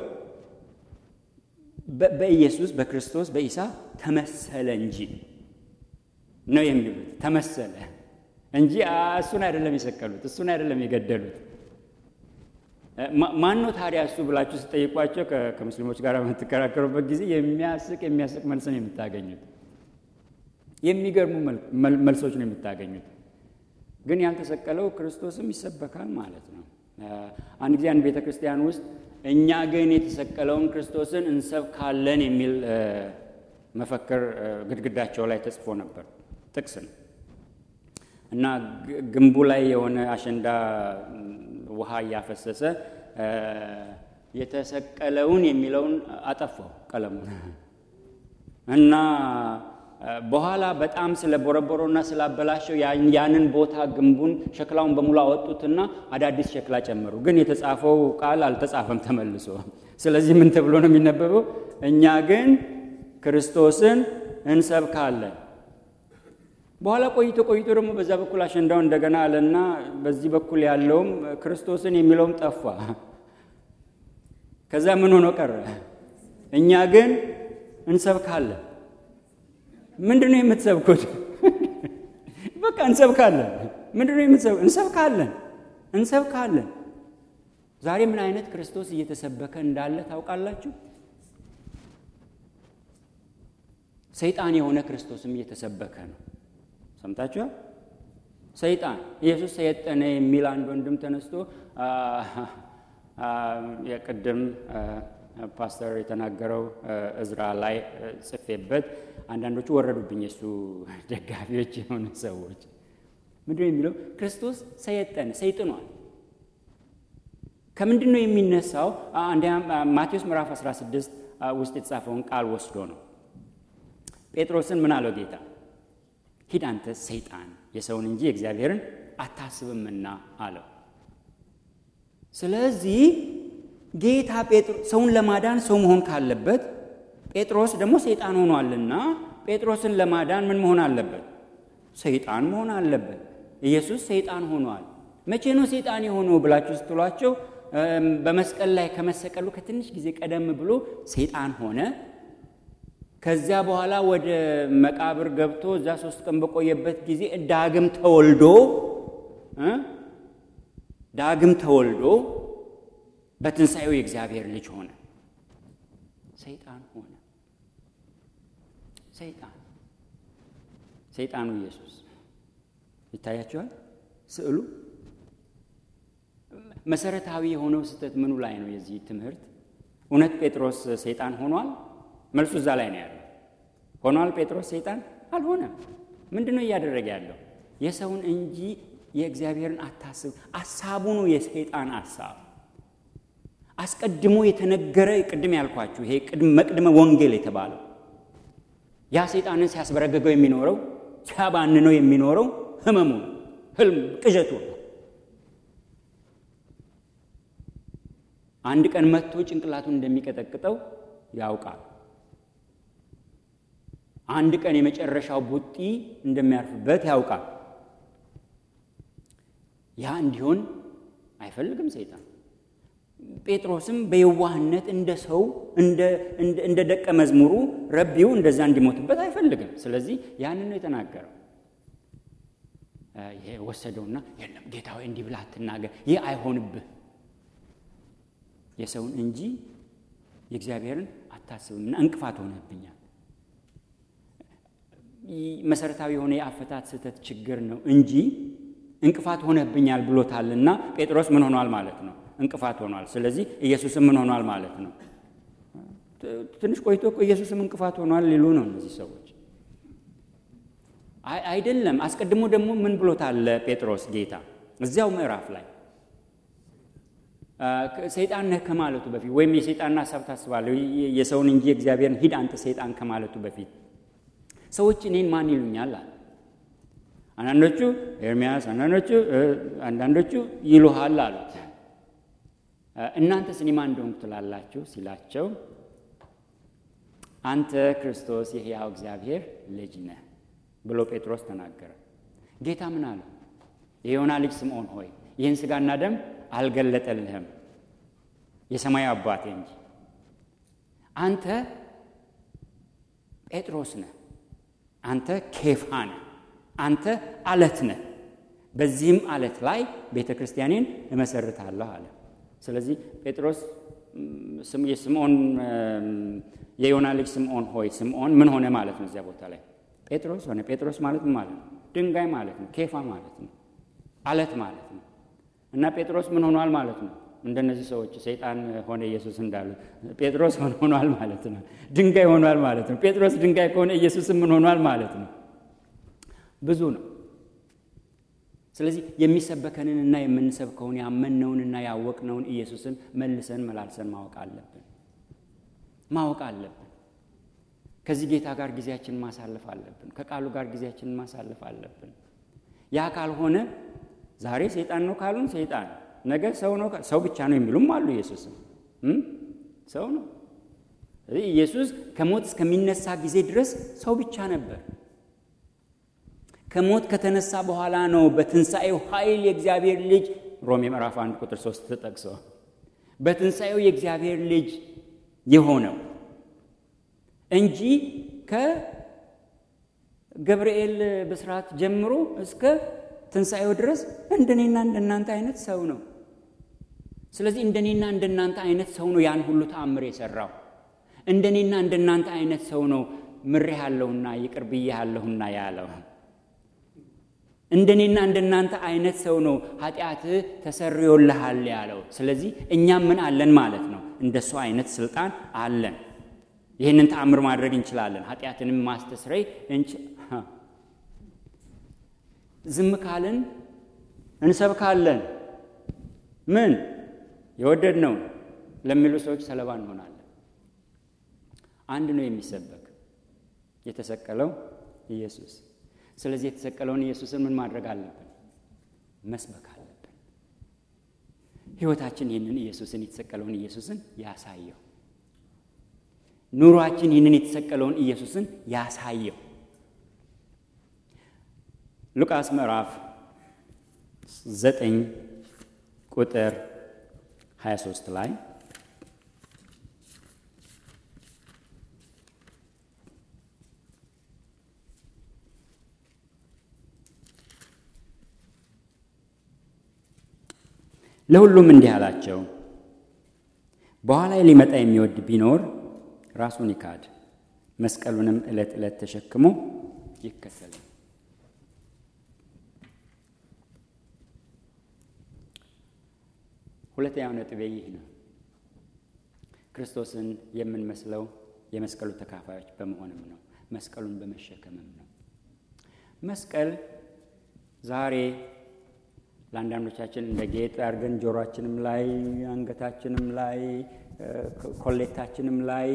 በኢየሱስ በክርስቶስ በኢሳ ተመሰለ እንጂ ነው የሚሉት። ተመሰለ እንጂ እሱን አይደለም የሰቀሉት፣ እሱን አይደለም የገደሉት። ማን ነው ታዲያ እሱ ብላችሁ ስጠይቋቸው ከሙስሊሞች ጋር በምትከራከሩበት ጊዜ የሚያስቅ የሚያስቅ መልስ ነው የምታገኙት። የሚገርሙ መልሶች ነው የምታገኙት። ግን ያልተሰቀለው ክርስቶስም ይሰበካል ማለት ነው። አንድ ጊዜ አንድ ቤተ ክርስቲያን ውስጥ እኛ ግን የተሰቀለውን ክርስቶስን እንሰብካለን የሚል መፈክር ግድግዳቸው ላይ ተጽፎ ነበር። ጥቅስ ነው እና ግንቡ ላይ የሆነ አሸንዳ ውሃ እያፈሰሰ የተሰቀለውን የሚለውን አጠፋው ቀለሙን እና በኋላ በጣም ስለ ቦረቦሮና ስላበላሸው ያንን ቦታ ግንቡን ሸክላውን በሙሉ አወጡትና አዳዲስ ሸክላ ጨመሩ። ግን የተጻፈው ቃል አልተጻፈም ተመልሶ። ስለዚህ ምን ተብሎ ነው የሚነበበው? እኛ ግን ክርስቶስን እንሰብካለን። በኋላ ቆይቶ ቆይቶ ደግሞ በዛ በኩል አሸንዳው እንደገና አለና በዚህ በኩል ያለውም ክርስቶስን የሚለውም ጠፋ። ከዛ ምን ሆኖ ቀረ? እኛ ግን እንሰብካለን። ምንድን ነው የምትሰብኩት? በቃ እንሰብካለን። ምንድን ነው የምትሰብ እንሰብካለን፣ እንሰብካለን። ዛሬ ምን አይነት ክርስቶስ እየተሰበከ እንዳለ ታውቃላችሁ? ሰይጣን የሆነ ክርስቶስም እየተሰበከ ነው። ሰምታችኋል? ሰይጣን ኢየሱስ ሰየጠነ የሚል አንድ ወንድም ተነስቶ የቅድም ፓስተር የተናገረው እዝራ ላይ ጽፌበት አንዳንዶቹ ወረዱብኝ። የሱ ደጋፊዎች የሆኑ ሰዎች ምንድን ነው የሚለው? ክርስቶስ ሰየጠነ ሰይጥኗል። ከምንድን ነው የሚነሳው? አንደኛ ማቴዎስ ምዕራፍ 16 ውስጥ የተጻፈውን ቃል ወስዶ ነው። ጴጥሮስን ምን አለው ጌታ? ሂድ አንተ ሰይጣን የሰውን እንጂ የእግዚአብሔርን አታስብምና አለው። ስለዚህ ጌታ ሰውን ለማዳን ሰው መሆን ካለበት ጴጥሮስ ደግሞ ሰይጣን ሆኗልና ጴጥሮስን ለማዳን ምን መሆን አለበት? ሰይጣን መሆን አለበት። ኢየሱስ ሰይጣን ሆኗል። መቼ ነው ሰይጣን የሆነው ብላችሁ ስትሏቸው በመስቀል ላይ ከመሰቀሉ ከትንሽ ጊዜ ቀደም ብሎ ሰይጣን ሆነ። ከዚያ በኋላ ወደ መቃብር ገብቶ እዛ ሶስት ቀን በቆየበት ጊዜ ዳግም ተወልዶ ዳግም ተወልዶ በትንሣኤው የእግዚአብሔር ልጅ ሆነ። ሰይጣን ሆነ። ሰይጣን ሰይጣኑ ኢየሱስ ይታያቸዋል። ስዕሉ መሰረታዊ የሆነው ስህተት ምኑ ላይ ነው? የዚህ ትምህርት እውነት ጴጥሮስ ሰይጣን ሆኗል? መልሱ እዛ ላይ ነው ያለው። ሆኗል ጴጥሮስ ሰይጣን አልሆነም። ምንድን ነው እያደረገ ያለው? የሰውን እንጂ የእግዚአብሔርን አታስብ። አሳቡ ነው የሰይጣን አሳብ። አስቀድሞ የተነገረ ቅድም ያልኳችሁ ይሄ መቅድመ ወንጌል የተባለው ያ ሰይጣንን ሲያስበረገገው የሚኖረው ሲያባንነው የሚኖረው ህመሙ ነው፣ ህልም ቅዠቱ ነው። አንድ ቀን መጥቶ ጭንቅላቱን እንደሚቀጠቅጠው ያውቃል። አንድ ቀን የመጨረሻው ቡጢ እንደሚያርፍበት ያውቃል። ያ እንዲሆን አይፈልግም ሰይጣን። ጴጥሮስም በየዋህነት እንደ ሰው እንደ ደቀ መዝሙሩ ረቢው እንደዛ እንዲሞትበት አይፈልግም። ስለዚህ ያንን ነው የተናገረው። ይሄ ወሰደውና የለም ጌታ ሆይ እንዲህ ብለህ አትናገር፣ ይህ አይሆንብህ፣ የሰውን እንጂ የእግዚአብሔርን አታስብምና እንቅፋት ሆነብኛል። መሰረታዊ የሆነ የአፈታት ስህተት ችግር ነው እንጂ እንቅፋት ሆነብኛል ብሎታልና ጴጥሮስ ምን ሆኗል ማለት ነው? እንቅፋት ሆኗል። ስለዚህ ኢየሱስም ምን ሆኗል ማለት ነው? ትንሽ ቆይቶ እኮ ኢየሱስም እንቅፋት ሆኗል ሊሉ ነው እነዚህ ሰዎች። አይደለም። አስቀድሞ ደግሞ ምን ብሎታል ጴጥሮስ ጌታ እዚያው ምዕራፍ ላይ ሰይጣን ነህ ከማለቱ በፊት ወይም የሰይጣንን ሀሳብ ታስባለህ የሰውን እንጂ እግዚአብሔርን ሂድ አንተ ሰይጣን ከማለቱ በፊት ሰዎች እኔን ማን ይሉኛል አለ። አንዳንዶቹ ኤርሚያስ፣ አንዳንዶቹ አንዳንዶቹ ይሉሃል አሉት። እናንተስ እኔ ማን እንደሆንኩ ትላላችሁ ሲላቸው አንተ ክርስቶስ የሕያው እግዚአብሔር ልጅ ነህ ብሎ ጴጥሮስ ተናገረ። ጌታ ምን አለው? የዮና ልጅ ስምዖን ሆይ ይህን ሥጋና ደም አልገለጠልህም የሰማዩ አባቴ እንጂ አንተ ጴጥሮስ ነህ፣ አንተ ኬፋ ነህ፣ አንተ አለት ነህ። በዚህም አለት ላይ ቤተ ክርስቲያኔን እመሰርታለሁ አለ። ስለዚህ ጴጥሮስ የስምዖን የዮና ልጅ ስምዖን ሆይ ስምዖን ምን ሆነ ማለት ነው? እዚያ ቦታ ላይ ጴጥሮስ ሆነ። ጴጥሮስ ማለት ምን ማለት ነው? ድንጋይ ማለት ነው። ኬፋ ማለት ነው። አለት ማለት ነው። እና ጴጥሮስ ምን ሆኗል ማለት ነው? እንደነዚህ ሰዎች ሰይጣን ሆነ ኢየሱስ እንዳሉት ጴጥሮስ ምን ሆኗል ማለት ነው? ድንጋይ ሆኗል ማለት ነው። ጴጥሮስ ድንጋይ ከሆነ ኢየሱስም ምን ሆኗል ማለት ነው? ብዙ ነው። ስለዚህ የሚሰበከንንና የምንሰብከውን ያመንነውንና ያወቅነውን ኢየሱስን መልሰን መላልሰን ማወቅ አለብን ማወቅ አለብን። ከዚህ ጌታ ጋር ጊዜያችንን ማሳለፍ አለብን። ከቃሉ ጋር ጊዜያችንን ማሳለፍ አለብን። ያ ካልሆነ ዛሬ ሰይጣን ነው ካሉን ሰይጣን፣ ነገ ሰው ነው ሰው ብቻ ነው የሚሉም አሉ። ኢየሱስም ሰው ነው። ኢየሱስ ከሞት እስከሚነሳ ጊዜ ድረስ ሰው ብቻ ነበር። ከሞት ከተነሳ በኋላ ነው በትንሣኤው ኃይል የእግዚአብሔር ልጅ ሮሜ ምዕራፍ 1 ቁጥር 3 ተጠቅሶ በትንሣኤው የእግዚአብሔር ልጅ የሆነው እንጂ ከገብርኤል ብስራት ጀምሮ እስከ ትንሣኤው ድረስ እንደኔና እንደናንተ አይነት ሰው ነው። ስለዚህ እንደኔና እንደናንተ አይነት ሰው ነው ያን ሁሉ ተአምር የሠራው። እንደኔና እንደናንተ አይነት ሰው ነው ምሬሃለሁና ይቅር ብዬሃለሁና ያለው። እንደኔና እንደናንተ አይነት ሰው ነው ኃጢአትህ ተሰርዮልሃል ያለው። ስለዚህ እኛም ምን አለን ማለት ነው? እንደሱ አይነት ስልጣን አለን። ይህንን ተአምር ማድረግ እንችላለን። ኃጢአትንም ማስተስረይ እንች ዝም ካልን እንሰብካለን። ምን የወደድነው ለሚሉ ሰዎች ሰለባ እንሆናለን። አንድ ነው የሚሰበክ የተሰቀለው ኢየሱስ። ስለዚህ የተሰቀለውን ኢየሱስን ምን ማድረግ አለብን? መስበክ አለብን። ሕይወታችን ይህንን ኢየሱስን የተሰቀለውን ኢየሱስን ያሳየው። ኑሯችን ይህንን የተሰቀለውን ኢየሱስን ያሳየው። ሉቃስ ምዕራፍ ዘጠኝ ቁጥር 23 ላይ ለሁሉም እንዲህ አላቸው፣ በኋላ ሊመጣ የሚወድ ቢኖር ራሱን ይካድ፣ መስቀሉንም ዕለት ዕለት ተሸክሞ ይከተል። ሁለተኛው ነጥቤ ይህ ነው። ክርስቶስን የምንመስለው የመስቀሉ ተካፋዮች በመሆንም ነው። መስቀሉን በመሸከምም ነው። መስቀል ዛሬ ለአንዳንዶቻችን እንደ ጌጥ አድርገን ጆሮአችንም ላይ አንገታችንም ላይ ኮሌታችንም ላይ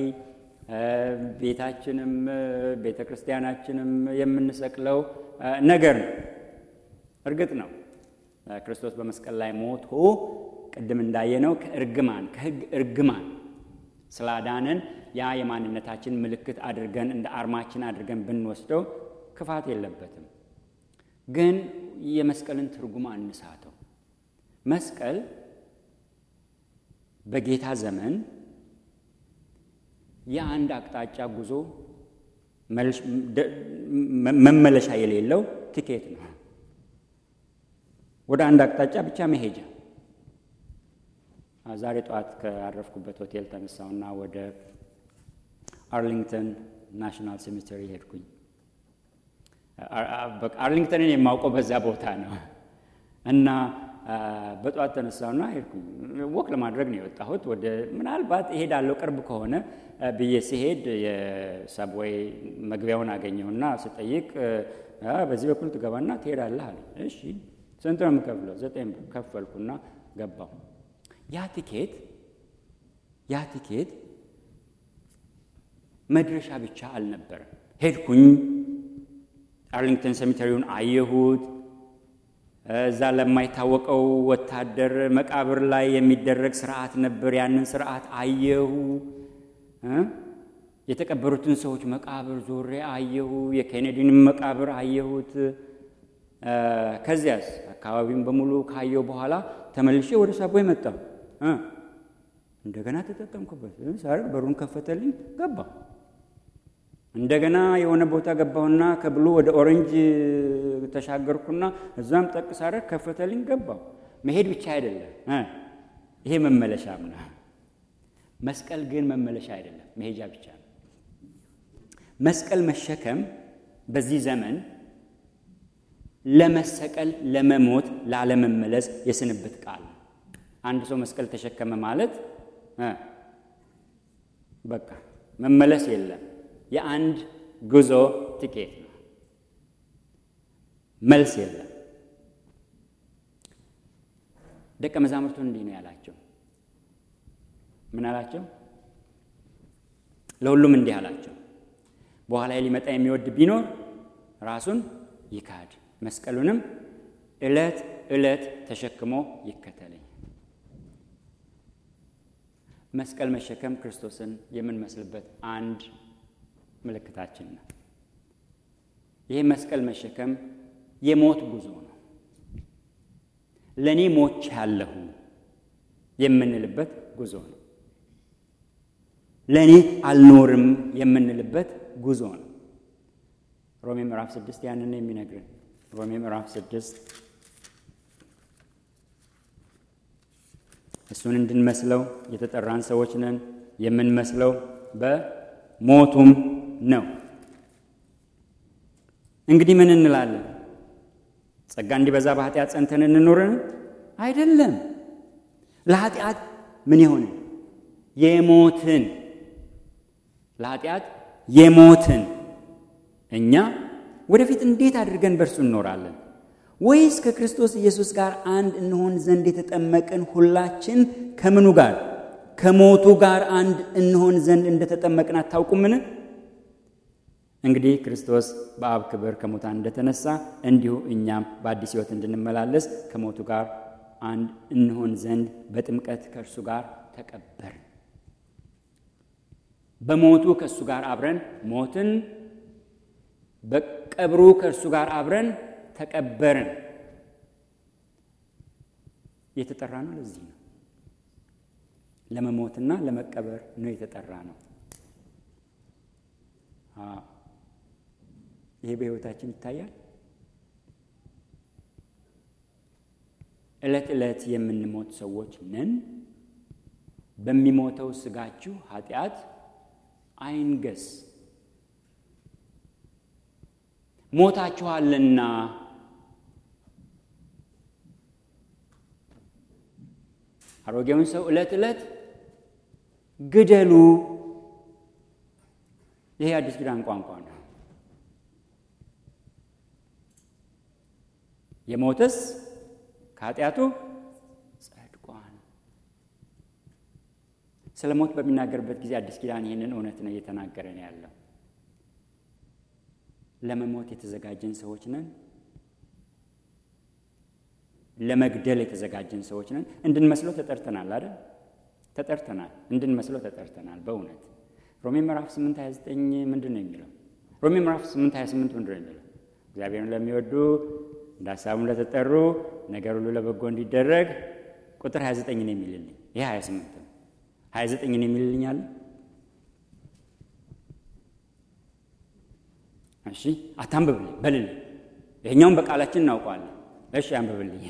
ቤታችንም ቤተ ክርስቲያናችንም የምንሰቅለው ነገር ነው። እርግጥ ነው ክርስቶስ በመስቀል ላይ ሞቶ ቅድም እንዳየነው ከእርግማን ከሕግ እርግማን ስላዳነን ያ የማንነታችን ምልክት አድርገን እንደ አርማችን አድርገን ብንወስደው ክፋት የለበትም። ግን የመስቀልን ትርጉም አንሳተው። መስቀል በጌታ ዘመን የአንድ አቅጣጫ ጉዞ መመለሻ የሌለው ቲኬት ነው። ወደ አንድ አቅጣጫ ብቻ መሄጃ። ዛሬ ጠዋት ካረፍኩበት ሆቴል ተነሳውና ወደ አርሊንግተን ናሽናል ሴሜተሪ ሄድኩኝ። አርሊንግተንን የማውቀው በዛ ቦታ ነው እና በጠዋት ተነሳውና ሄድኩኝ። ወክ ለማድረግ ነው የወጣሁት። ወደ ምናልባት እሄዳለሁ ቅርብ ከሆነ ብዬ ሲሄድ የሰብዌይ መግቢያውን አገኘውና ስጠይቅ በዚህ በኩል ትገባና ትሄዳለህ አለ። እሺ ስንት ነው የምከፍለው? ዘጠኝ ብር ከፈልኩና ገባሁ። ያ ቲኬት ያ ቲኬት መድረሻ ብቻ አልነበረም። ሄድኩኝ፣ አርሊንግተን ሰሚተሪውን አየሁት። እዛ ለማይታወቀው ወታደር መቃብር ላይ የሚደረግ ስርዓት ነበር። ያንን ስርዓት አየሁ። የተቀበሩትን ሰዎች መቃብር ዞሬ አየሁ። የኬኔዲንም መቃብር አየሁት። ከዚያስ አካባቢውን በሙሉ ካየው በኋላ ተመልሼ ወደ ሳቦይ መጣሁ። እንደገና ተጠቀምኩበት። ሳርግ በሩን ከፈተልኝ፣ ገባ። እንደገና የሆነ ቦታ ገባሁና ከብሉ ወደ ኦሬንጅ ተሻገርኩና እዛም ጠቅ ሳረግ ከፈተልኝ፣ ገባሁ። መሄድ ብቻ አይደለም፣ ይሄ መመለሻም ነው። መስቀል ግን መመለሻ አይደለም፣ መሄጃ ብቻ ነው። መስቀል መሸከም በዚህ ዘመን ለመሰቀል፣ ለመሞት፣ ላለመመለስ የስንብት ቃል ነው። አንድ ሰው መስቀል ተሸከመ ማለት በቃ መመለስ የለም። የአንድ ጉዞ ትኬት ነው። መልስ የለም። ደቀ መዛሙርቱን እንዲህ ነው ያላቸው። ምን አላቸው? ለሁሉም እንዲህ አላቸው፣ በኋላ ሊመጣ የሚወድ ቢኖር ራሱን ይካድ፣ መስቀሉንም ዕለት ዕለት ተሸክሞ ይከተለኝ። መስቀል መሸከም ክርስቶስን የምንመስልበት አንድ ምልክታችን ነው። ይህ መስቀል መሸከም የሞት ጉዞ ነው። ለእኔ ሞች ያለሁ የምንልበት ጉዞ ነው። ለእኔ አልኖርም የምንልበት ጉዞ ነው። ሮሜ ምዕራፍ ስድስት ያንን የሚነግርን ሮሜ ምዕራፍ ስድስት እሱን እንድንመስለው የተጠራን ሰዎች ነን። የምንመስለው በሞቱም ነው። እንግዲህ ምን እንላለን? ጸጋ እንዲበዛ በኃጢአት ጸንተን እንኖርን? አይደለም። ለኃጢአት ምን የሆንን የሞትን ለኃጢአት የሞትን እኛ ወደፊት እንዴት አድርገን በእርሱ እንኖራለን? ወይስ ከክርስቶስ ኢየሱስ ጋር አንድ እንሆን ዘንድ የተጠመቅን ሁላችን ከምኑ ጋር ከሞቱ ጋር አንድ እንሆን ዘንድ እንደተጠመቅን አታውቁምን? እንግዲህ ክርስቶስ በአብ ክብር ከሙታን እንደተነሳ እንዲሁ እኛም በአዲስ ሕይወት እንድንመላለስ ከሞቱ ጋር አንድ እንሆን ዘንድ በጥምቀት ከእርሱ ጋር ተቀበርን። በሞቱ ከእሱ ጋር አብረን ሞትን፣ በቀብሩ ከእርሱ ጋር አብረን ተቀበርን። የተጠራ ነው። ለዚህ ነው ለመሞትና ለመቀበር ነው የተጠራ ነው። ይሄ በሕይወታችን ይታያል። ዕለት ዕለት የምንሞት ሰዎች ነን። በሚሞተው ሥጋችሁ ኃጢአት አይንገስ፣ ሞታችኋልና አሮጌውን ሰው ዕለት ዕለት ግደሉ። ይሄ አዲስ ኪዳን ቋንቋ ነው። የሞተስ ከኃጢአቱ ጸድቋል። ስለ ሞት በሚናገርበት ጊዜ አዲስ ኪዳን ይህንን እውነት ነው እየተናገረ ነው ያለው። ለመሞት የተዘጋጀን ሰዎች ነን። ለመግደል የተዘጋጀን ሰዎች ነን። እንድንመስለው ተጠርተናል አይደል? ተጠርተናል። እንድንመስለው ተጠርተናል። በእውነት ሮሜ ምዕራፍ 8 29 ምንድን ነው የሚለው? ሮሜ ምዕራፍ 8 28 ምንድን ነው የሚለው? እግዚአብሔርን ለሚወዱ እንደ ሀሳቡም ለተጠሩ ነገር ሁሉ ለበጎ እንዲደረግ ቁጥር 29 ነው የሚልልኝ። ይሄ 28 ነው። 29 ነው የሚልልኝ አለ። እሺ አታንብብልኝ፣ በልልኝ። ይሄኛውን በቃላችን እናውቀዋለን። እሺ አንብብልኝ።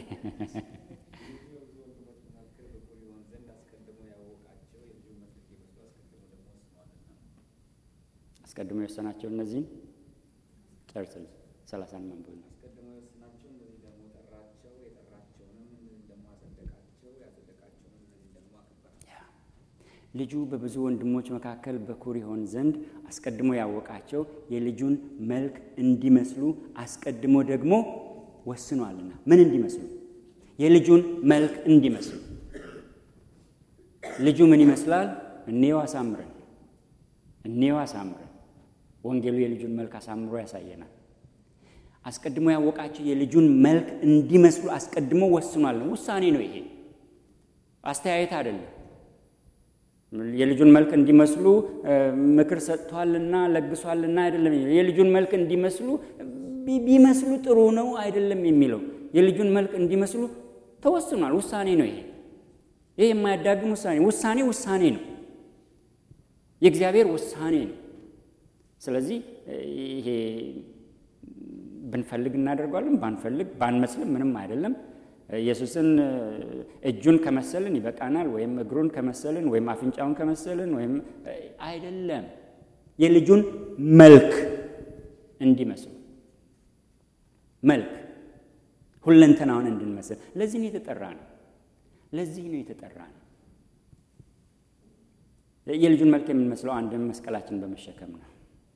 አስቀድሞ የወሰናቸው እነዚህን ጨርስል ሰላሳን መንበብ ነው። አስቀድሞ የወሰናቸው እነዚህ ደግሞ ጠራቸው፣ የጠራቸውንም እነዚህ ደግሞ አጸደቃቸው፣ ያጸደቃቸውንም እነዚህ ደግሞ አከበራቸው። ልጁ በብዙ ወንድሞች መካከል በኩር ይሆን ዘንድ አስቀድሞ ያወቃቸው የልጁን መልክ እንዲመስሉ አስቀድሞ ደግሞ ወስኗልና። ምን እንዲመስሉ? የልጁን መልክ እንዲመስሉ። ልጁ ምን ይመስላል? እኔው አሳምረን እኔው አሳምረን። ወንጌሉ የልጁን መልክ አሳምሮ ያሳየናል። አስቀድሞ ያወቃቸው የልጁን መልክ እንዲመስሉ አስቀድሞ ወስኗል ነው። ውሳኔ ነው ይሄ፣ አስተያየት አይደለም። የልጁን መልክ እንዲመስሉ ምክር ሰጥቷልና ለግሷልና አይደለም። የልጁን መልክ እንዲመስሉ ቢመስሉ ጥሩ ነው አይደለም የሚለው የልጁን መልክ እንዲመስሉ ተወስኗል። ውሳኔ ነው ይሄ። ይሄ የማያዳግም ውሳኔ ውሳኔ ውሳኔ ነው። የእግዚአብሔር ውሳኔ ነው። ስለዚህ ይሄ ብንፈልግ እናደርገዋለን፣ ባንፈልግ ባንመስልም ምንም አይደለም። ኢየሱስን እጁን ከመሰልን ይበቃናል፣ ወይም እግሩን ከመሰልን ወይም አፍንጫውን ከመሰልን ወይም አይደለም። የልጁን መልክ እንዲመስሉ መልክ ሁለንተናውን እንድንመስል ለዚህ ነው የተጠራ ነው። ለዚህ ነው የተጠራ ነው። የልጁን መልክ የምንመስለው አንድም መስቀላችን በመሸከም ነው።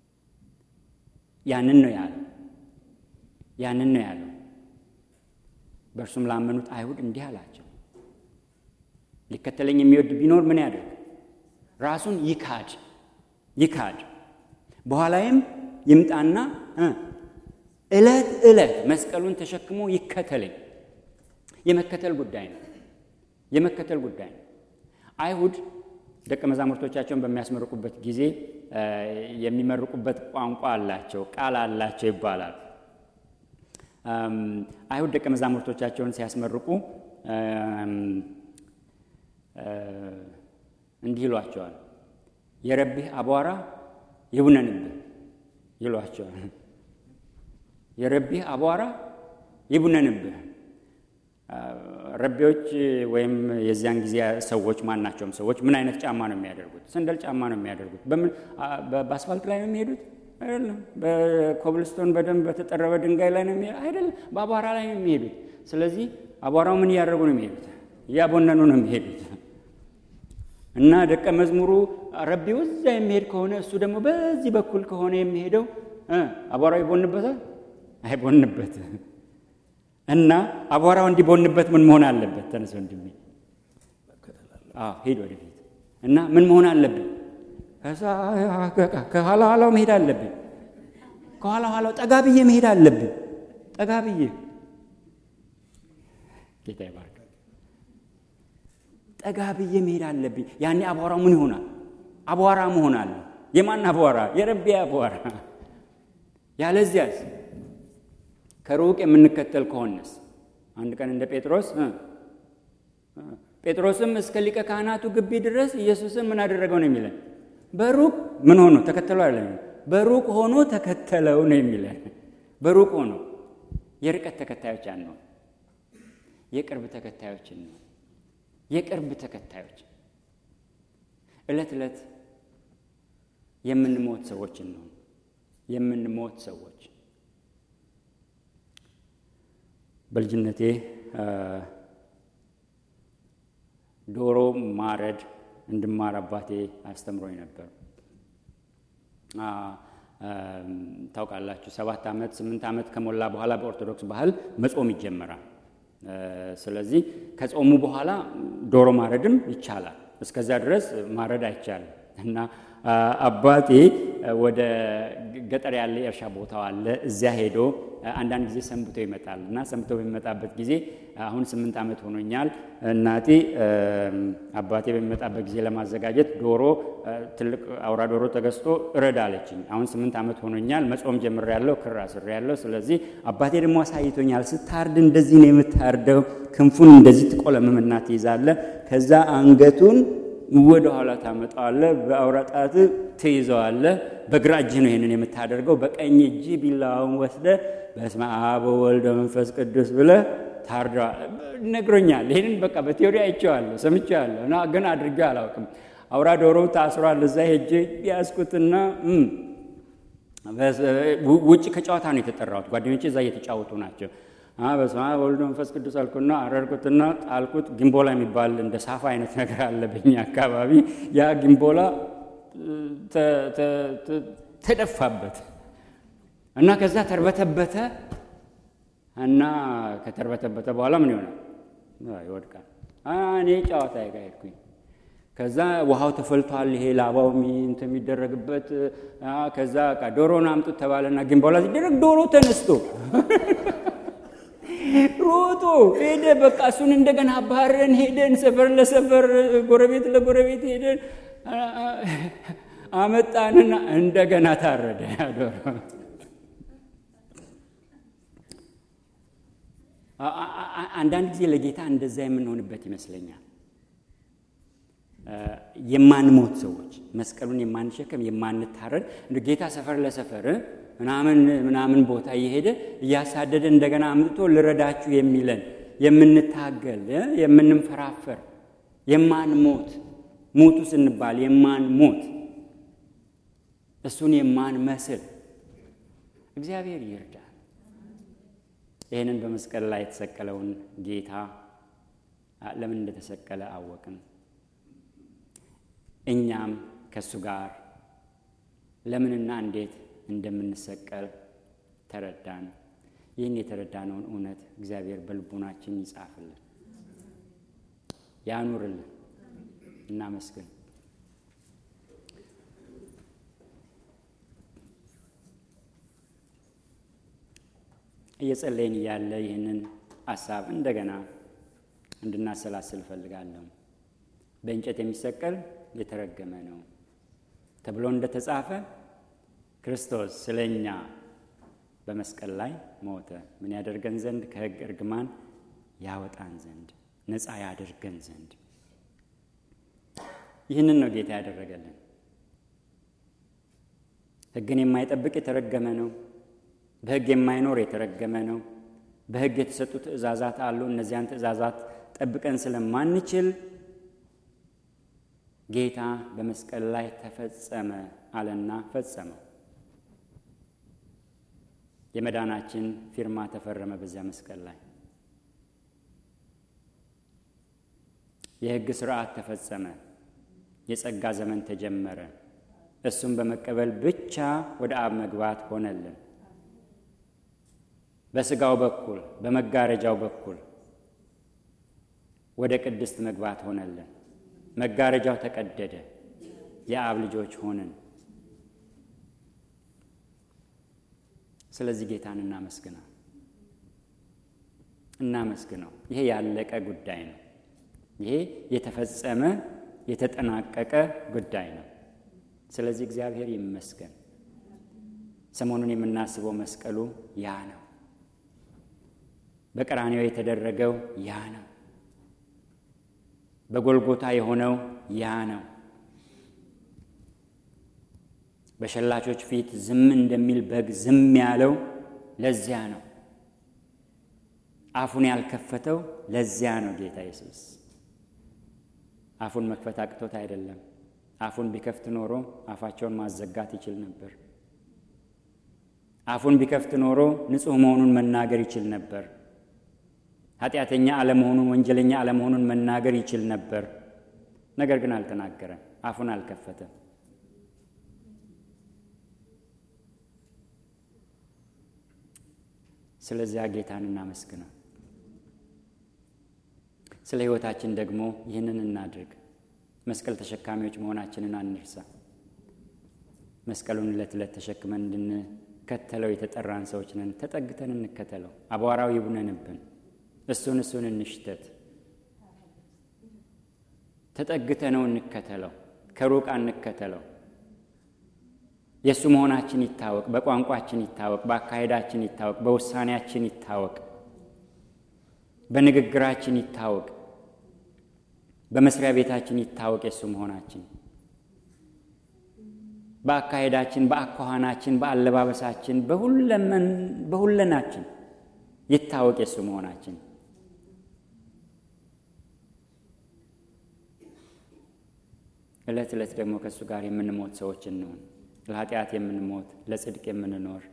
ያንን ነው ያለው። ያንን ነው ያለው። በእርሱም ላመኑት አይሁድ እንዲህ አላቸው፣ ሊከተለኝ የሚወድ ቢኖር ምን ያደርግ? ራሱን ይካድ ይካድ፣ በኋላይም ይምጣና ዕለት ዕለት መስቀሉን ተሸክሞ ይከተለኝ። የመከተል ጉዳይ ነው። የመከተል ጉዳይ ነው። አይሁድ ደቀ መዛሙርቶቻቸውን በሚያስመርቁበት ጊዜ የሚመርቁበት ቋንቋ አላቸው፣ ቃል አላቸው ይባላል። አይሁድ ደቀ መዛሙርቶቻቸውን ሲያስመርቁ እንዲህ ይሏቸዋል፣ የረቢህ አቧራ ይቡነንብህ ይሏቸዋል። የረቢህ አቧራ ይቡነንብህ። ረቢዎች ወይም የዚያን ጊዜ ሰዎች ማናቸውም ሰዎች ምን አይነት ጫማ ነው የሚያደርጉት? ሰንደል ጫማ ነው የሚያደርጉት። በምን በአስፋልት ላይ ነው የሚሄዱት? አይደለም። በኮብልስቶን በደንብ በተጠረበ ድንጋይ ላይ ነው የሚሄዱት? አይደለም። በአቧራ ላይ ነው የሚሄዱት። ስለዚህ አቧራው ምን እያደረጉ ነው የሚሄዱት? እያቦነኑ ነው የሚሄዱት። እና ደቀ መዝሙሩ ረቢው እዛ የሚሄድ ከሆነ እሱ ደግሞ በዚህ በኩል ከሆነ የሚሄደው አቧራው ይቦንበታል? አይቦንበት እና አቧራው እንዲቦንበት ምን መሆን አለበት? ተነስ ወንድሜ፣ ሂድ ወደፊት። እና ምን መሆን አለብን? ከኋላ ኋላው መሄድ አለብን። ከኋላ ኋላው ጠጋ ብዬ መሄድ አለብን። ጠጋ ብዬ ጌታ ይባርክ። ጠጋ ብዬ መሄድ አለብኝ። ያኔ አቧራው ምን ይሆናል? አቧራ መሆን አለ። የማን አቧራ? የረቢ አቧራ። ያለዚያስ ከሩቅ የምንከተል ከሆነስ አንድ ቀን እንደ ጴጥሮስ ጴጥሮስም እስከ ሊቀ ካህናቱ ግቢ ድረስ ኢየሱስን ምን አደረገው ነው የሚለን? በሩቅ ምን ሆኖ ተከተለው አለ። በሩቅ ሆኖ ተከተለው ነው የሚለን። በሩቅ ሆኖ የርቀት ተከታዮች አንነው፣ የቅርብ ተከታዮች ነው። የቅርብ ተከታዮች ዕለት ዕለት የምንሞት ሰዎችን ነው የምንሞት ሰዎች በልጅነቴ ዶሮ ማረድ እንድማር አባቴ አስተምሮኝ ነበር። ታውቃላችሁ፣ ሰባት ዓመት ስምንት ዓመት ከሞላ በኋላ በኦርቶዶክስ ባህል መጾም ይጀመራል። ስለዚህ ከጾሙ በኋላ ዶሮ ማረድም ይቻላል። እስከዚያ ድረስ ማረድ አይቻልም እና አባቴ ወደ ገጠር ያለ የእርሻ ቦታው አለ። እዚያ ሄዶ አንዳንድ ጊዜ ሰንብቶ ይመጣል እና ሰንብቶ በሚመጣበት ጊዜ አሁን ስምንት ዓመት ሆኖኛል። እናቴ አባቴ በሚመጣበት ጊዜ ለማዘጋጀት ዶሮ ትልቅ አውራ ዶሮ ተገዝቶ እረድ አለችኝ። አሁን ስምንት ዓመት ሆኖኛል። መጾም ጀምሬያለሁ፣ ክር አስሬያለሁ። ስለዚህ አባቴ ደግሞ አሳይቶኛል። ስታርድ እንደዚህ ነው የምታርደው። ክንፉን እንደዚህ ትቆለምምና ትይዛለህ። ከዛ አንገቱን ወደ ኋላ ታመጣዋለህ። በአውራ ጣት ትይዘዋለህ። በግራ እጅ ነው ይህንን የምታደርገው። በቀኝ እጅ ቢላውን ወስደህ በስመ አብ ወወልድ ወመንፈስ ቅዱስ ብለህ ታርደዋል። ነግሮኛል። ይህንን በቃ በቴዎሪ አይቼዋለሁ፣ ሰምቼዋለሁ እና ግን አድርጌ አላውቅም። አውራ ዶሮው ታስሯል። እዛ ሄጄ ያዝኩትና ውጭ ከጨዋታ ነው የተጠራሁት። ጓደኞቼ እዛ እየተጫወቱ ናቸው። በስመ አብ ወወልድ መንፈስ ቅዱስ አልኩና አረርኩትና ጣልኩት። ግንቦላ የሚባል እንደ ሳፋ አይነት ነገር አለ በኛ አካባቢ። ያ ግንቦላ ተደፋበት እና ከዛ ተርበተበተ እና ከተርበተበተ በኋላ ምን ይሆናል? ይወድቃል። እኔ ጨዋታ ጋ ሄድኩኝ። ከዛ ውሃው ተፈልቷል። ይሄ ላባው እንትን የሚደረግበት ከዛ ዶሮን አምጡት ተባለና ግን በኋላ ሲደረግ ዶሮ ተነስቶ ሮጦ ሄደ። በቃ እሱን እንደገና አባረን ሄደን ሰፈር ለሰፈር ጎረቤት ለጎረቤት ሄደን አመጣንና እንደገና ታረደ ዶሮ። አንዳንድ ጊዜ ለጌታ እንደዛ የምንሆንበት ይመስለኛል። የማንሞት ሰዎች መስቀሉን የማንሸከም የማንታረድ ጌታ ሰፈር ለሰፈር ምናምን ምናምን ቦታ እየሄደ እያሳደደ እንደገና አምጥቶ ልረዳችሁ የሚለን የምንታገል የምንንፈራፈር የማንሞት ሞቱ ስንባል የማንሞት እሱን የማንመስል እግዚአብሔር ይርዳል። ይህንን በመስቀል ላይ የተሰቀለውን ጌታ ለምን እንደተሰቀለ አወቅን። እኛም ከእሱ ጋር ለምንና እንዴት እንደምንሰቀል ተረዳን። ይህን የተረዳነውን እውነት እግዚአብሔር በልቡናችን ይጻፍልን፣ ያኑርልን። እናመስግን። እየጸለይን እያለ ይህንን ሀሳብ እንደገና እንድናሰላስል እፈልጋለሁ። በእንጨት የሚሰቀል የተረገመ ነው ተብሎ እንደተጻፈ ክርስቶስ ስለ እኛ በመስቀል ላይ ሞተ። ምን ያደርገን ዘንድ? ከሕግ እርግማን ያወጣን ዘንድ፣ ነፃ ያደርገን ዘንድ። ይህንን ነው ጌታ ያደረገልን። ሕግን የማይጠብቅ የተረገመ ነው። በሕግ የማይኖር የተረገመ ነው። በሕግ የተሰጡ ትእዛዛት አሉ። እነዚያን ትእዛዛት ጠብቀን ስለማንችል ጌታ በመስቀል ላይ ተፈጸመ አለና ፈጸመው። የመዳናችን ፊርማ ተፈረመ በዚያ መስቀል ላይ። የሕግ ስርዓት ተፈጸመ። የጸጋ ዘመን ተጀመረ። እሱም በመቀበል ብቻ ወደ አብ መግባት ሆነልን። በስጋው በኩል በመጋረጃው በኩል ወደ ቅድስት መግባት ሆነልን። መጋረጃው ተቀደደ። የአብ ልጆች ሆንን። ስለዚህ ጌታን እናመስግነው እናመስግነው። ይሄ ያለቀ ጉዳይ ነው። ይሄ የተፈጸመ የተጠናቀቀ ጉዳይ ነው። ስለዚህ እግዚአብሔር ይመስገን። ሰሞኑን የምናስበው መስቀሉ ያ ነው። በቀራንዮ የተደረገው ያ ነው። በጎልጎታ የሆነው ያ ነው። በሸላቾች ፊት ዝም እንደሚል በግ ዝም ያለው ለዚያ ነው። አፉን ያልከፈተው ለዚያ ነው። ጌታ ኢየሱስ አፉን መክፈት አቅቶት አይደለም። አፉን ቢከፍት ኖሮ አፋቸውን ማዘጋት ይችል ነበር። አፉን ቢከፍት ኖሮ ንጹሕ መሆኑን መናገር ይችል ነበር። ኃጢአተኛ አለመሆኑን፣ ወንጀለኛ አለመሆኑን መናገር ይችል ነበር። ነገር ግን አልተናገረም። አፉን አልከፈተም። ስለዚያ ጌታን እናመስግነው። ስለ ሕይወታችን ደግሞ ይህንን እናድርግ። መስቀል ተሸካሚዎች መሆናችንን አንርሳ። መስቀሉን ዕለት ዕለት ተሸክመን እንድንከተለው የተጠራን ሰዎች ነን። ተጠግተን እንከተለው። አቧራው ይቡነንብን፣ እሱን እሱን እንሽተት። ተጠግተነው እንከተለው፣ ከሩቅ አንከተለው። የእሱ መሆናችን ይታወቅ፣ በቋንቋችን ይታወቅ፣ በአካሄዳችን ይታወቅ፣ በውሳኔያችን ይታወቅ፣ በንግግራችን ይታወቅ፣ በመስሪያ ቤታችን ይታወቅ የእሱ መሆናችን በአካሄዳችን፣ በአኳኋናችን፣ በአለባበሳችን፣ በሁለናችን ይታወቅ የእሱ መሆናችን። ዕለት ዕለት ደግሞ ከእሱ ጋር የምንሞት ሰዎች እንሆን። ለኃጢአት የምንሞት ለጽድቅ የምንኖር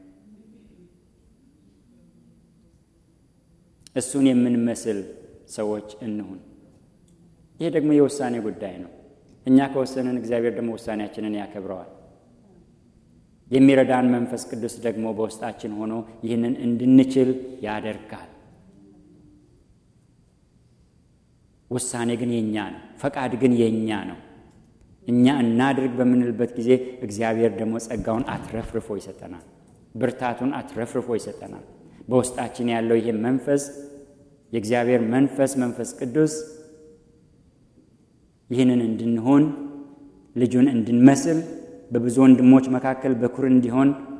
እሱን የምንመስል ሰዎች እንሁን። ይህ ደግሞ የውሳኔ ጉዳይ ነው። እኛ ከወሰንን እግዚአብሔር ደግሞ ውሳኔያችንን ያከብረዋል። የሚረዳን መንፈስ ቅዱስ ደግሞ በውስጣችን ሆኖ ይህንን እንድንችል ያደርጋል። ውሳኔ ግን የኛ ነው። ፈቃድ ግን የኛ ነው። እኛ እናድርግ በምንልበት ጊዜ እግዚአብሔር ደግሞ ጸጋውን አትረፍርፎ ይሰጠናል። ብርታቱን አትረፍርፎ ይሰጠናል። በውስጣችን ያለው ይሄ መንፈስ የእግዚአብሔር መንፈስ መንፈስ ቅዱስ ይህንን እንድንሆን ልጁን እንድንመስል በብዙ ወንድሞች መካከል በኩር እንዲሆን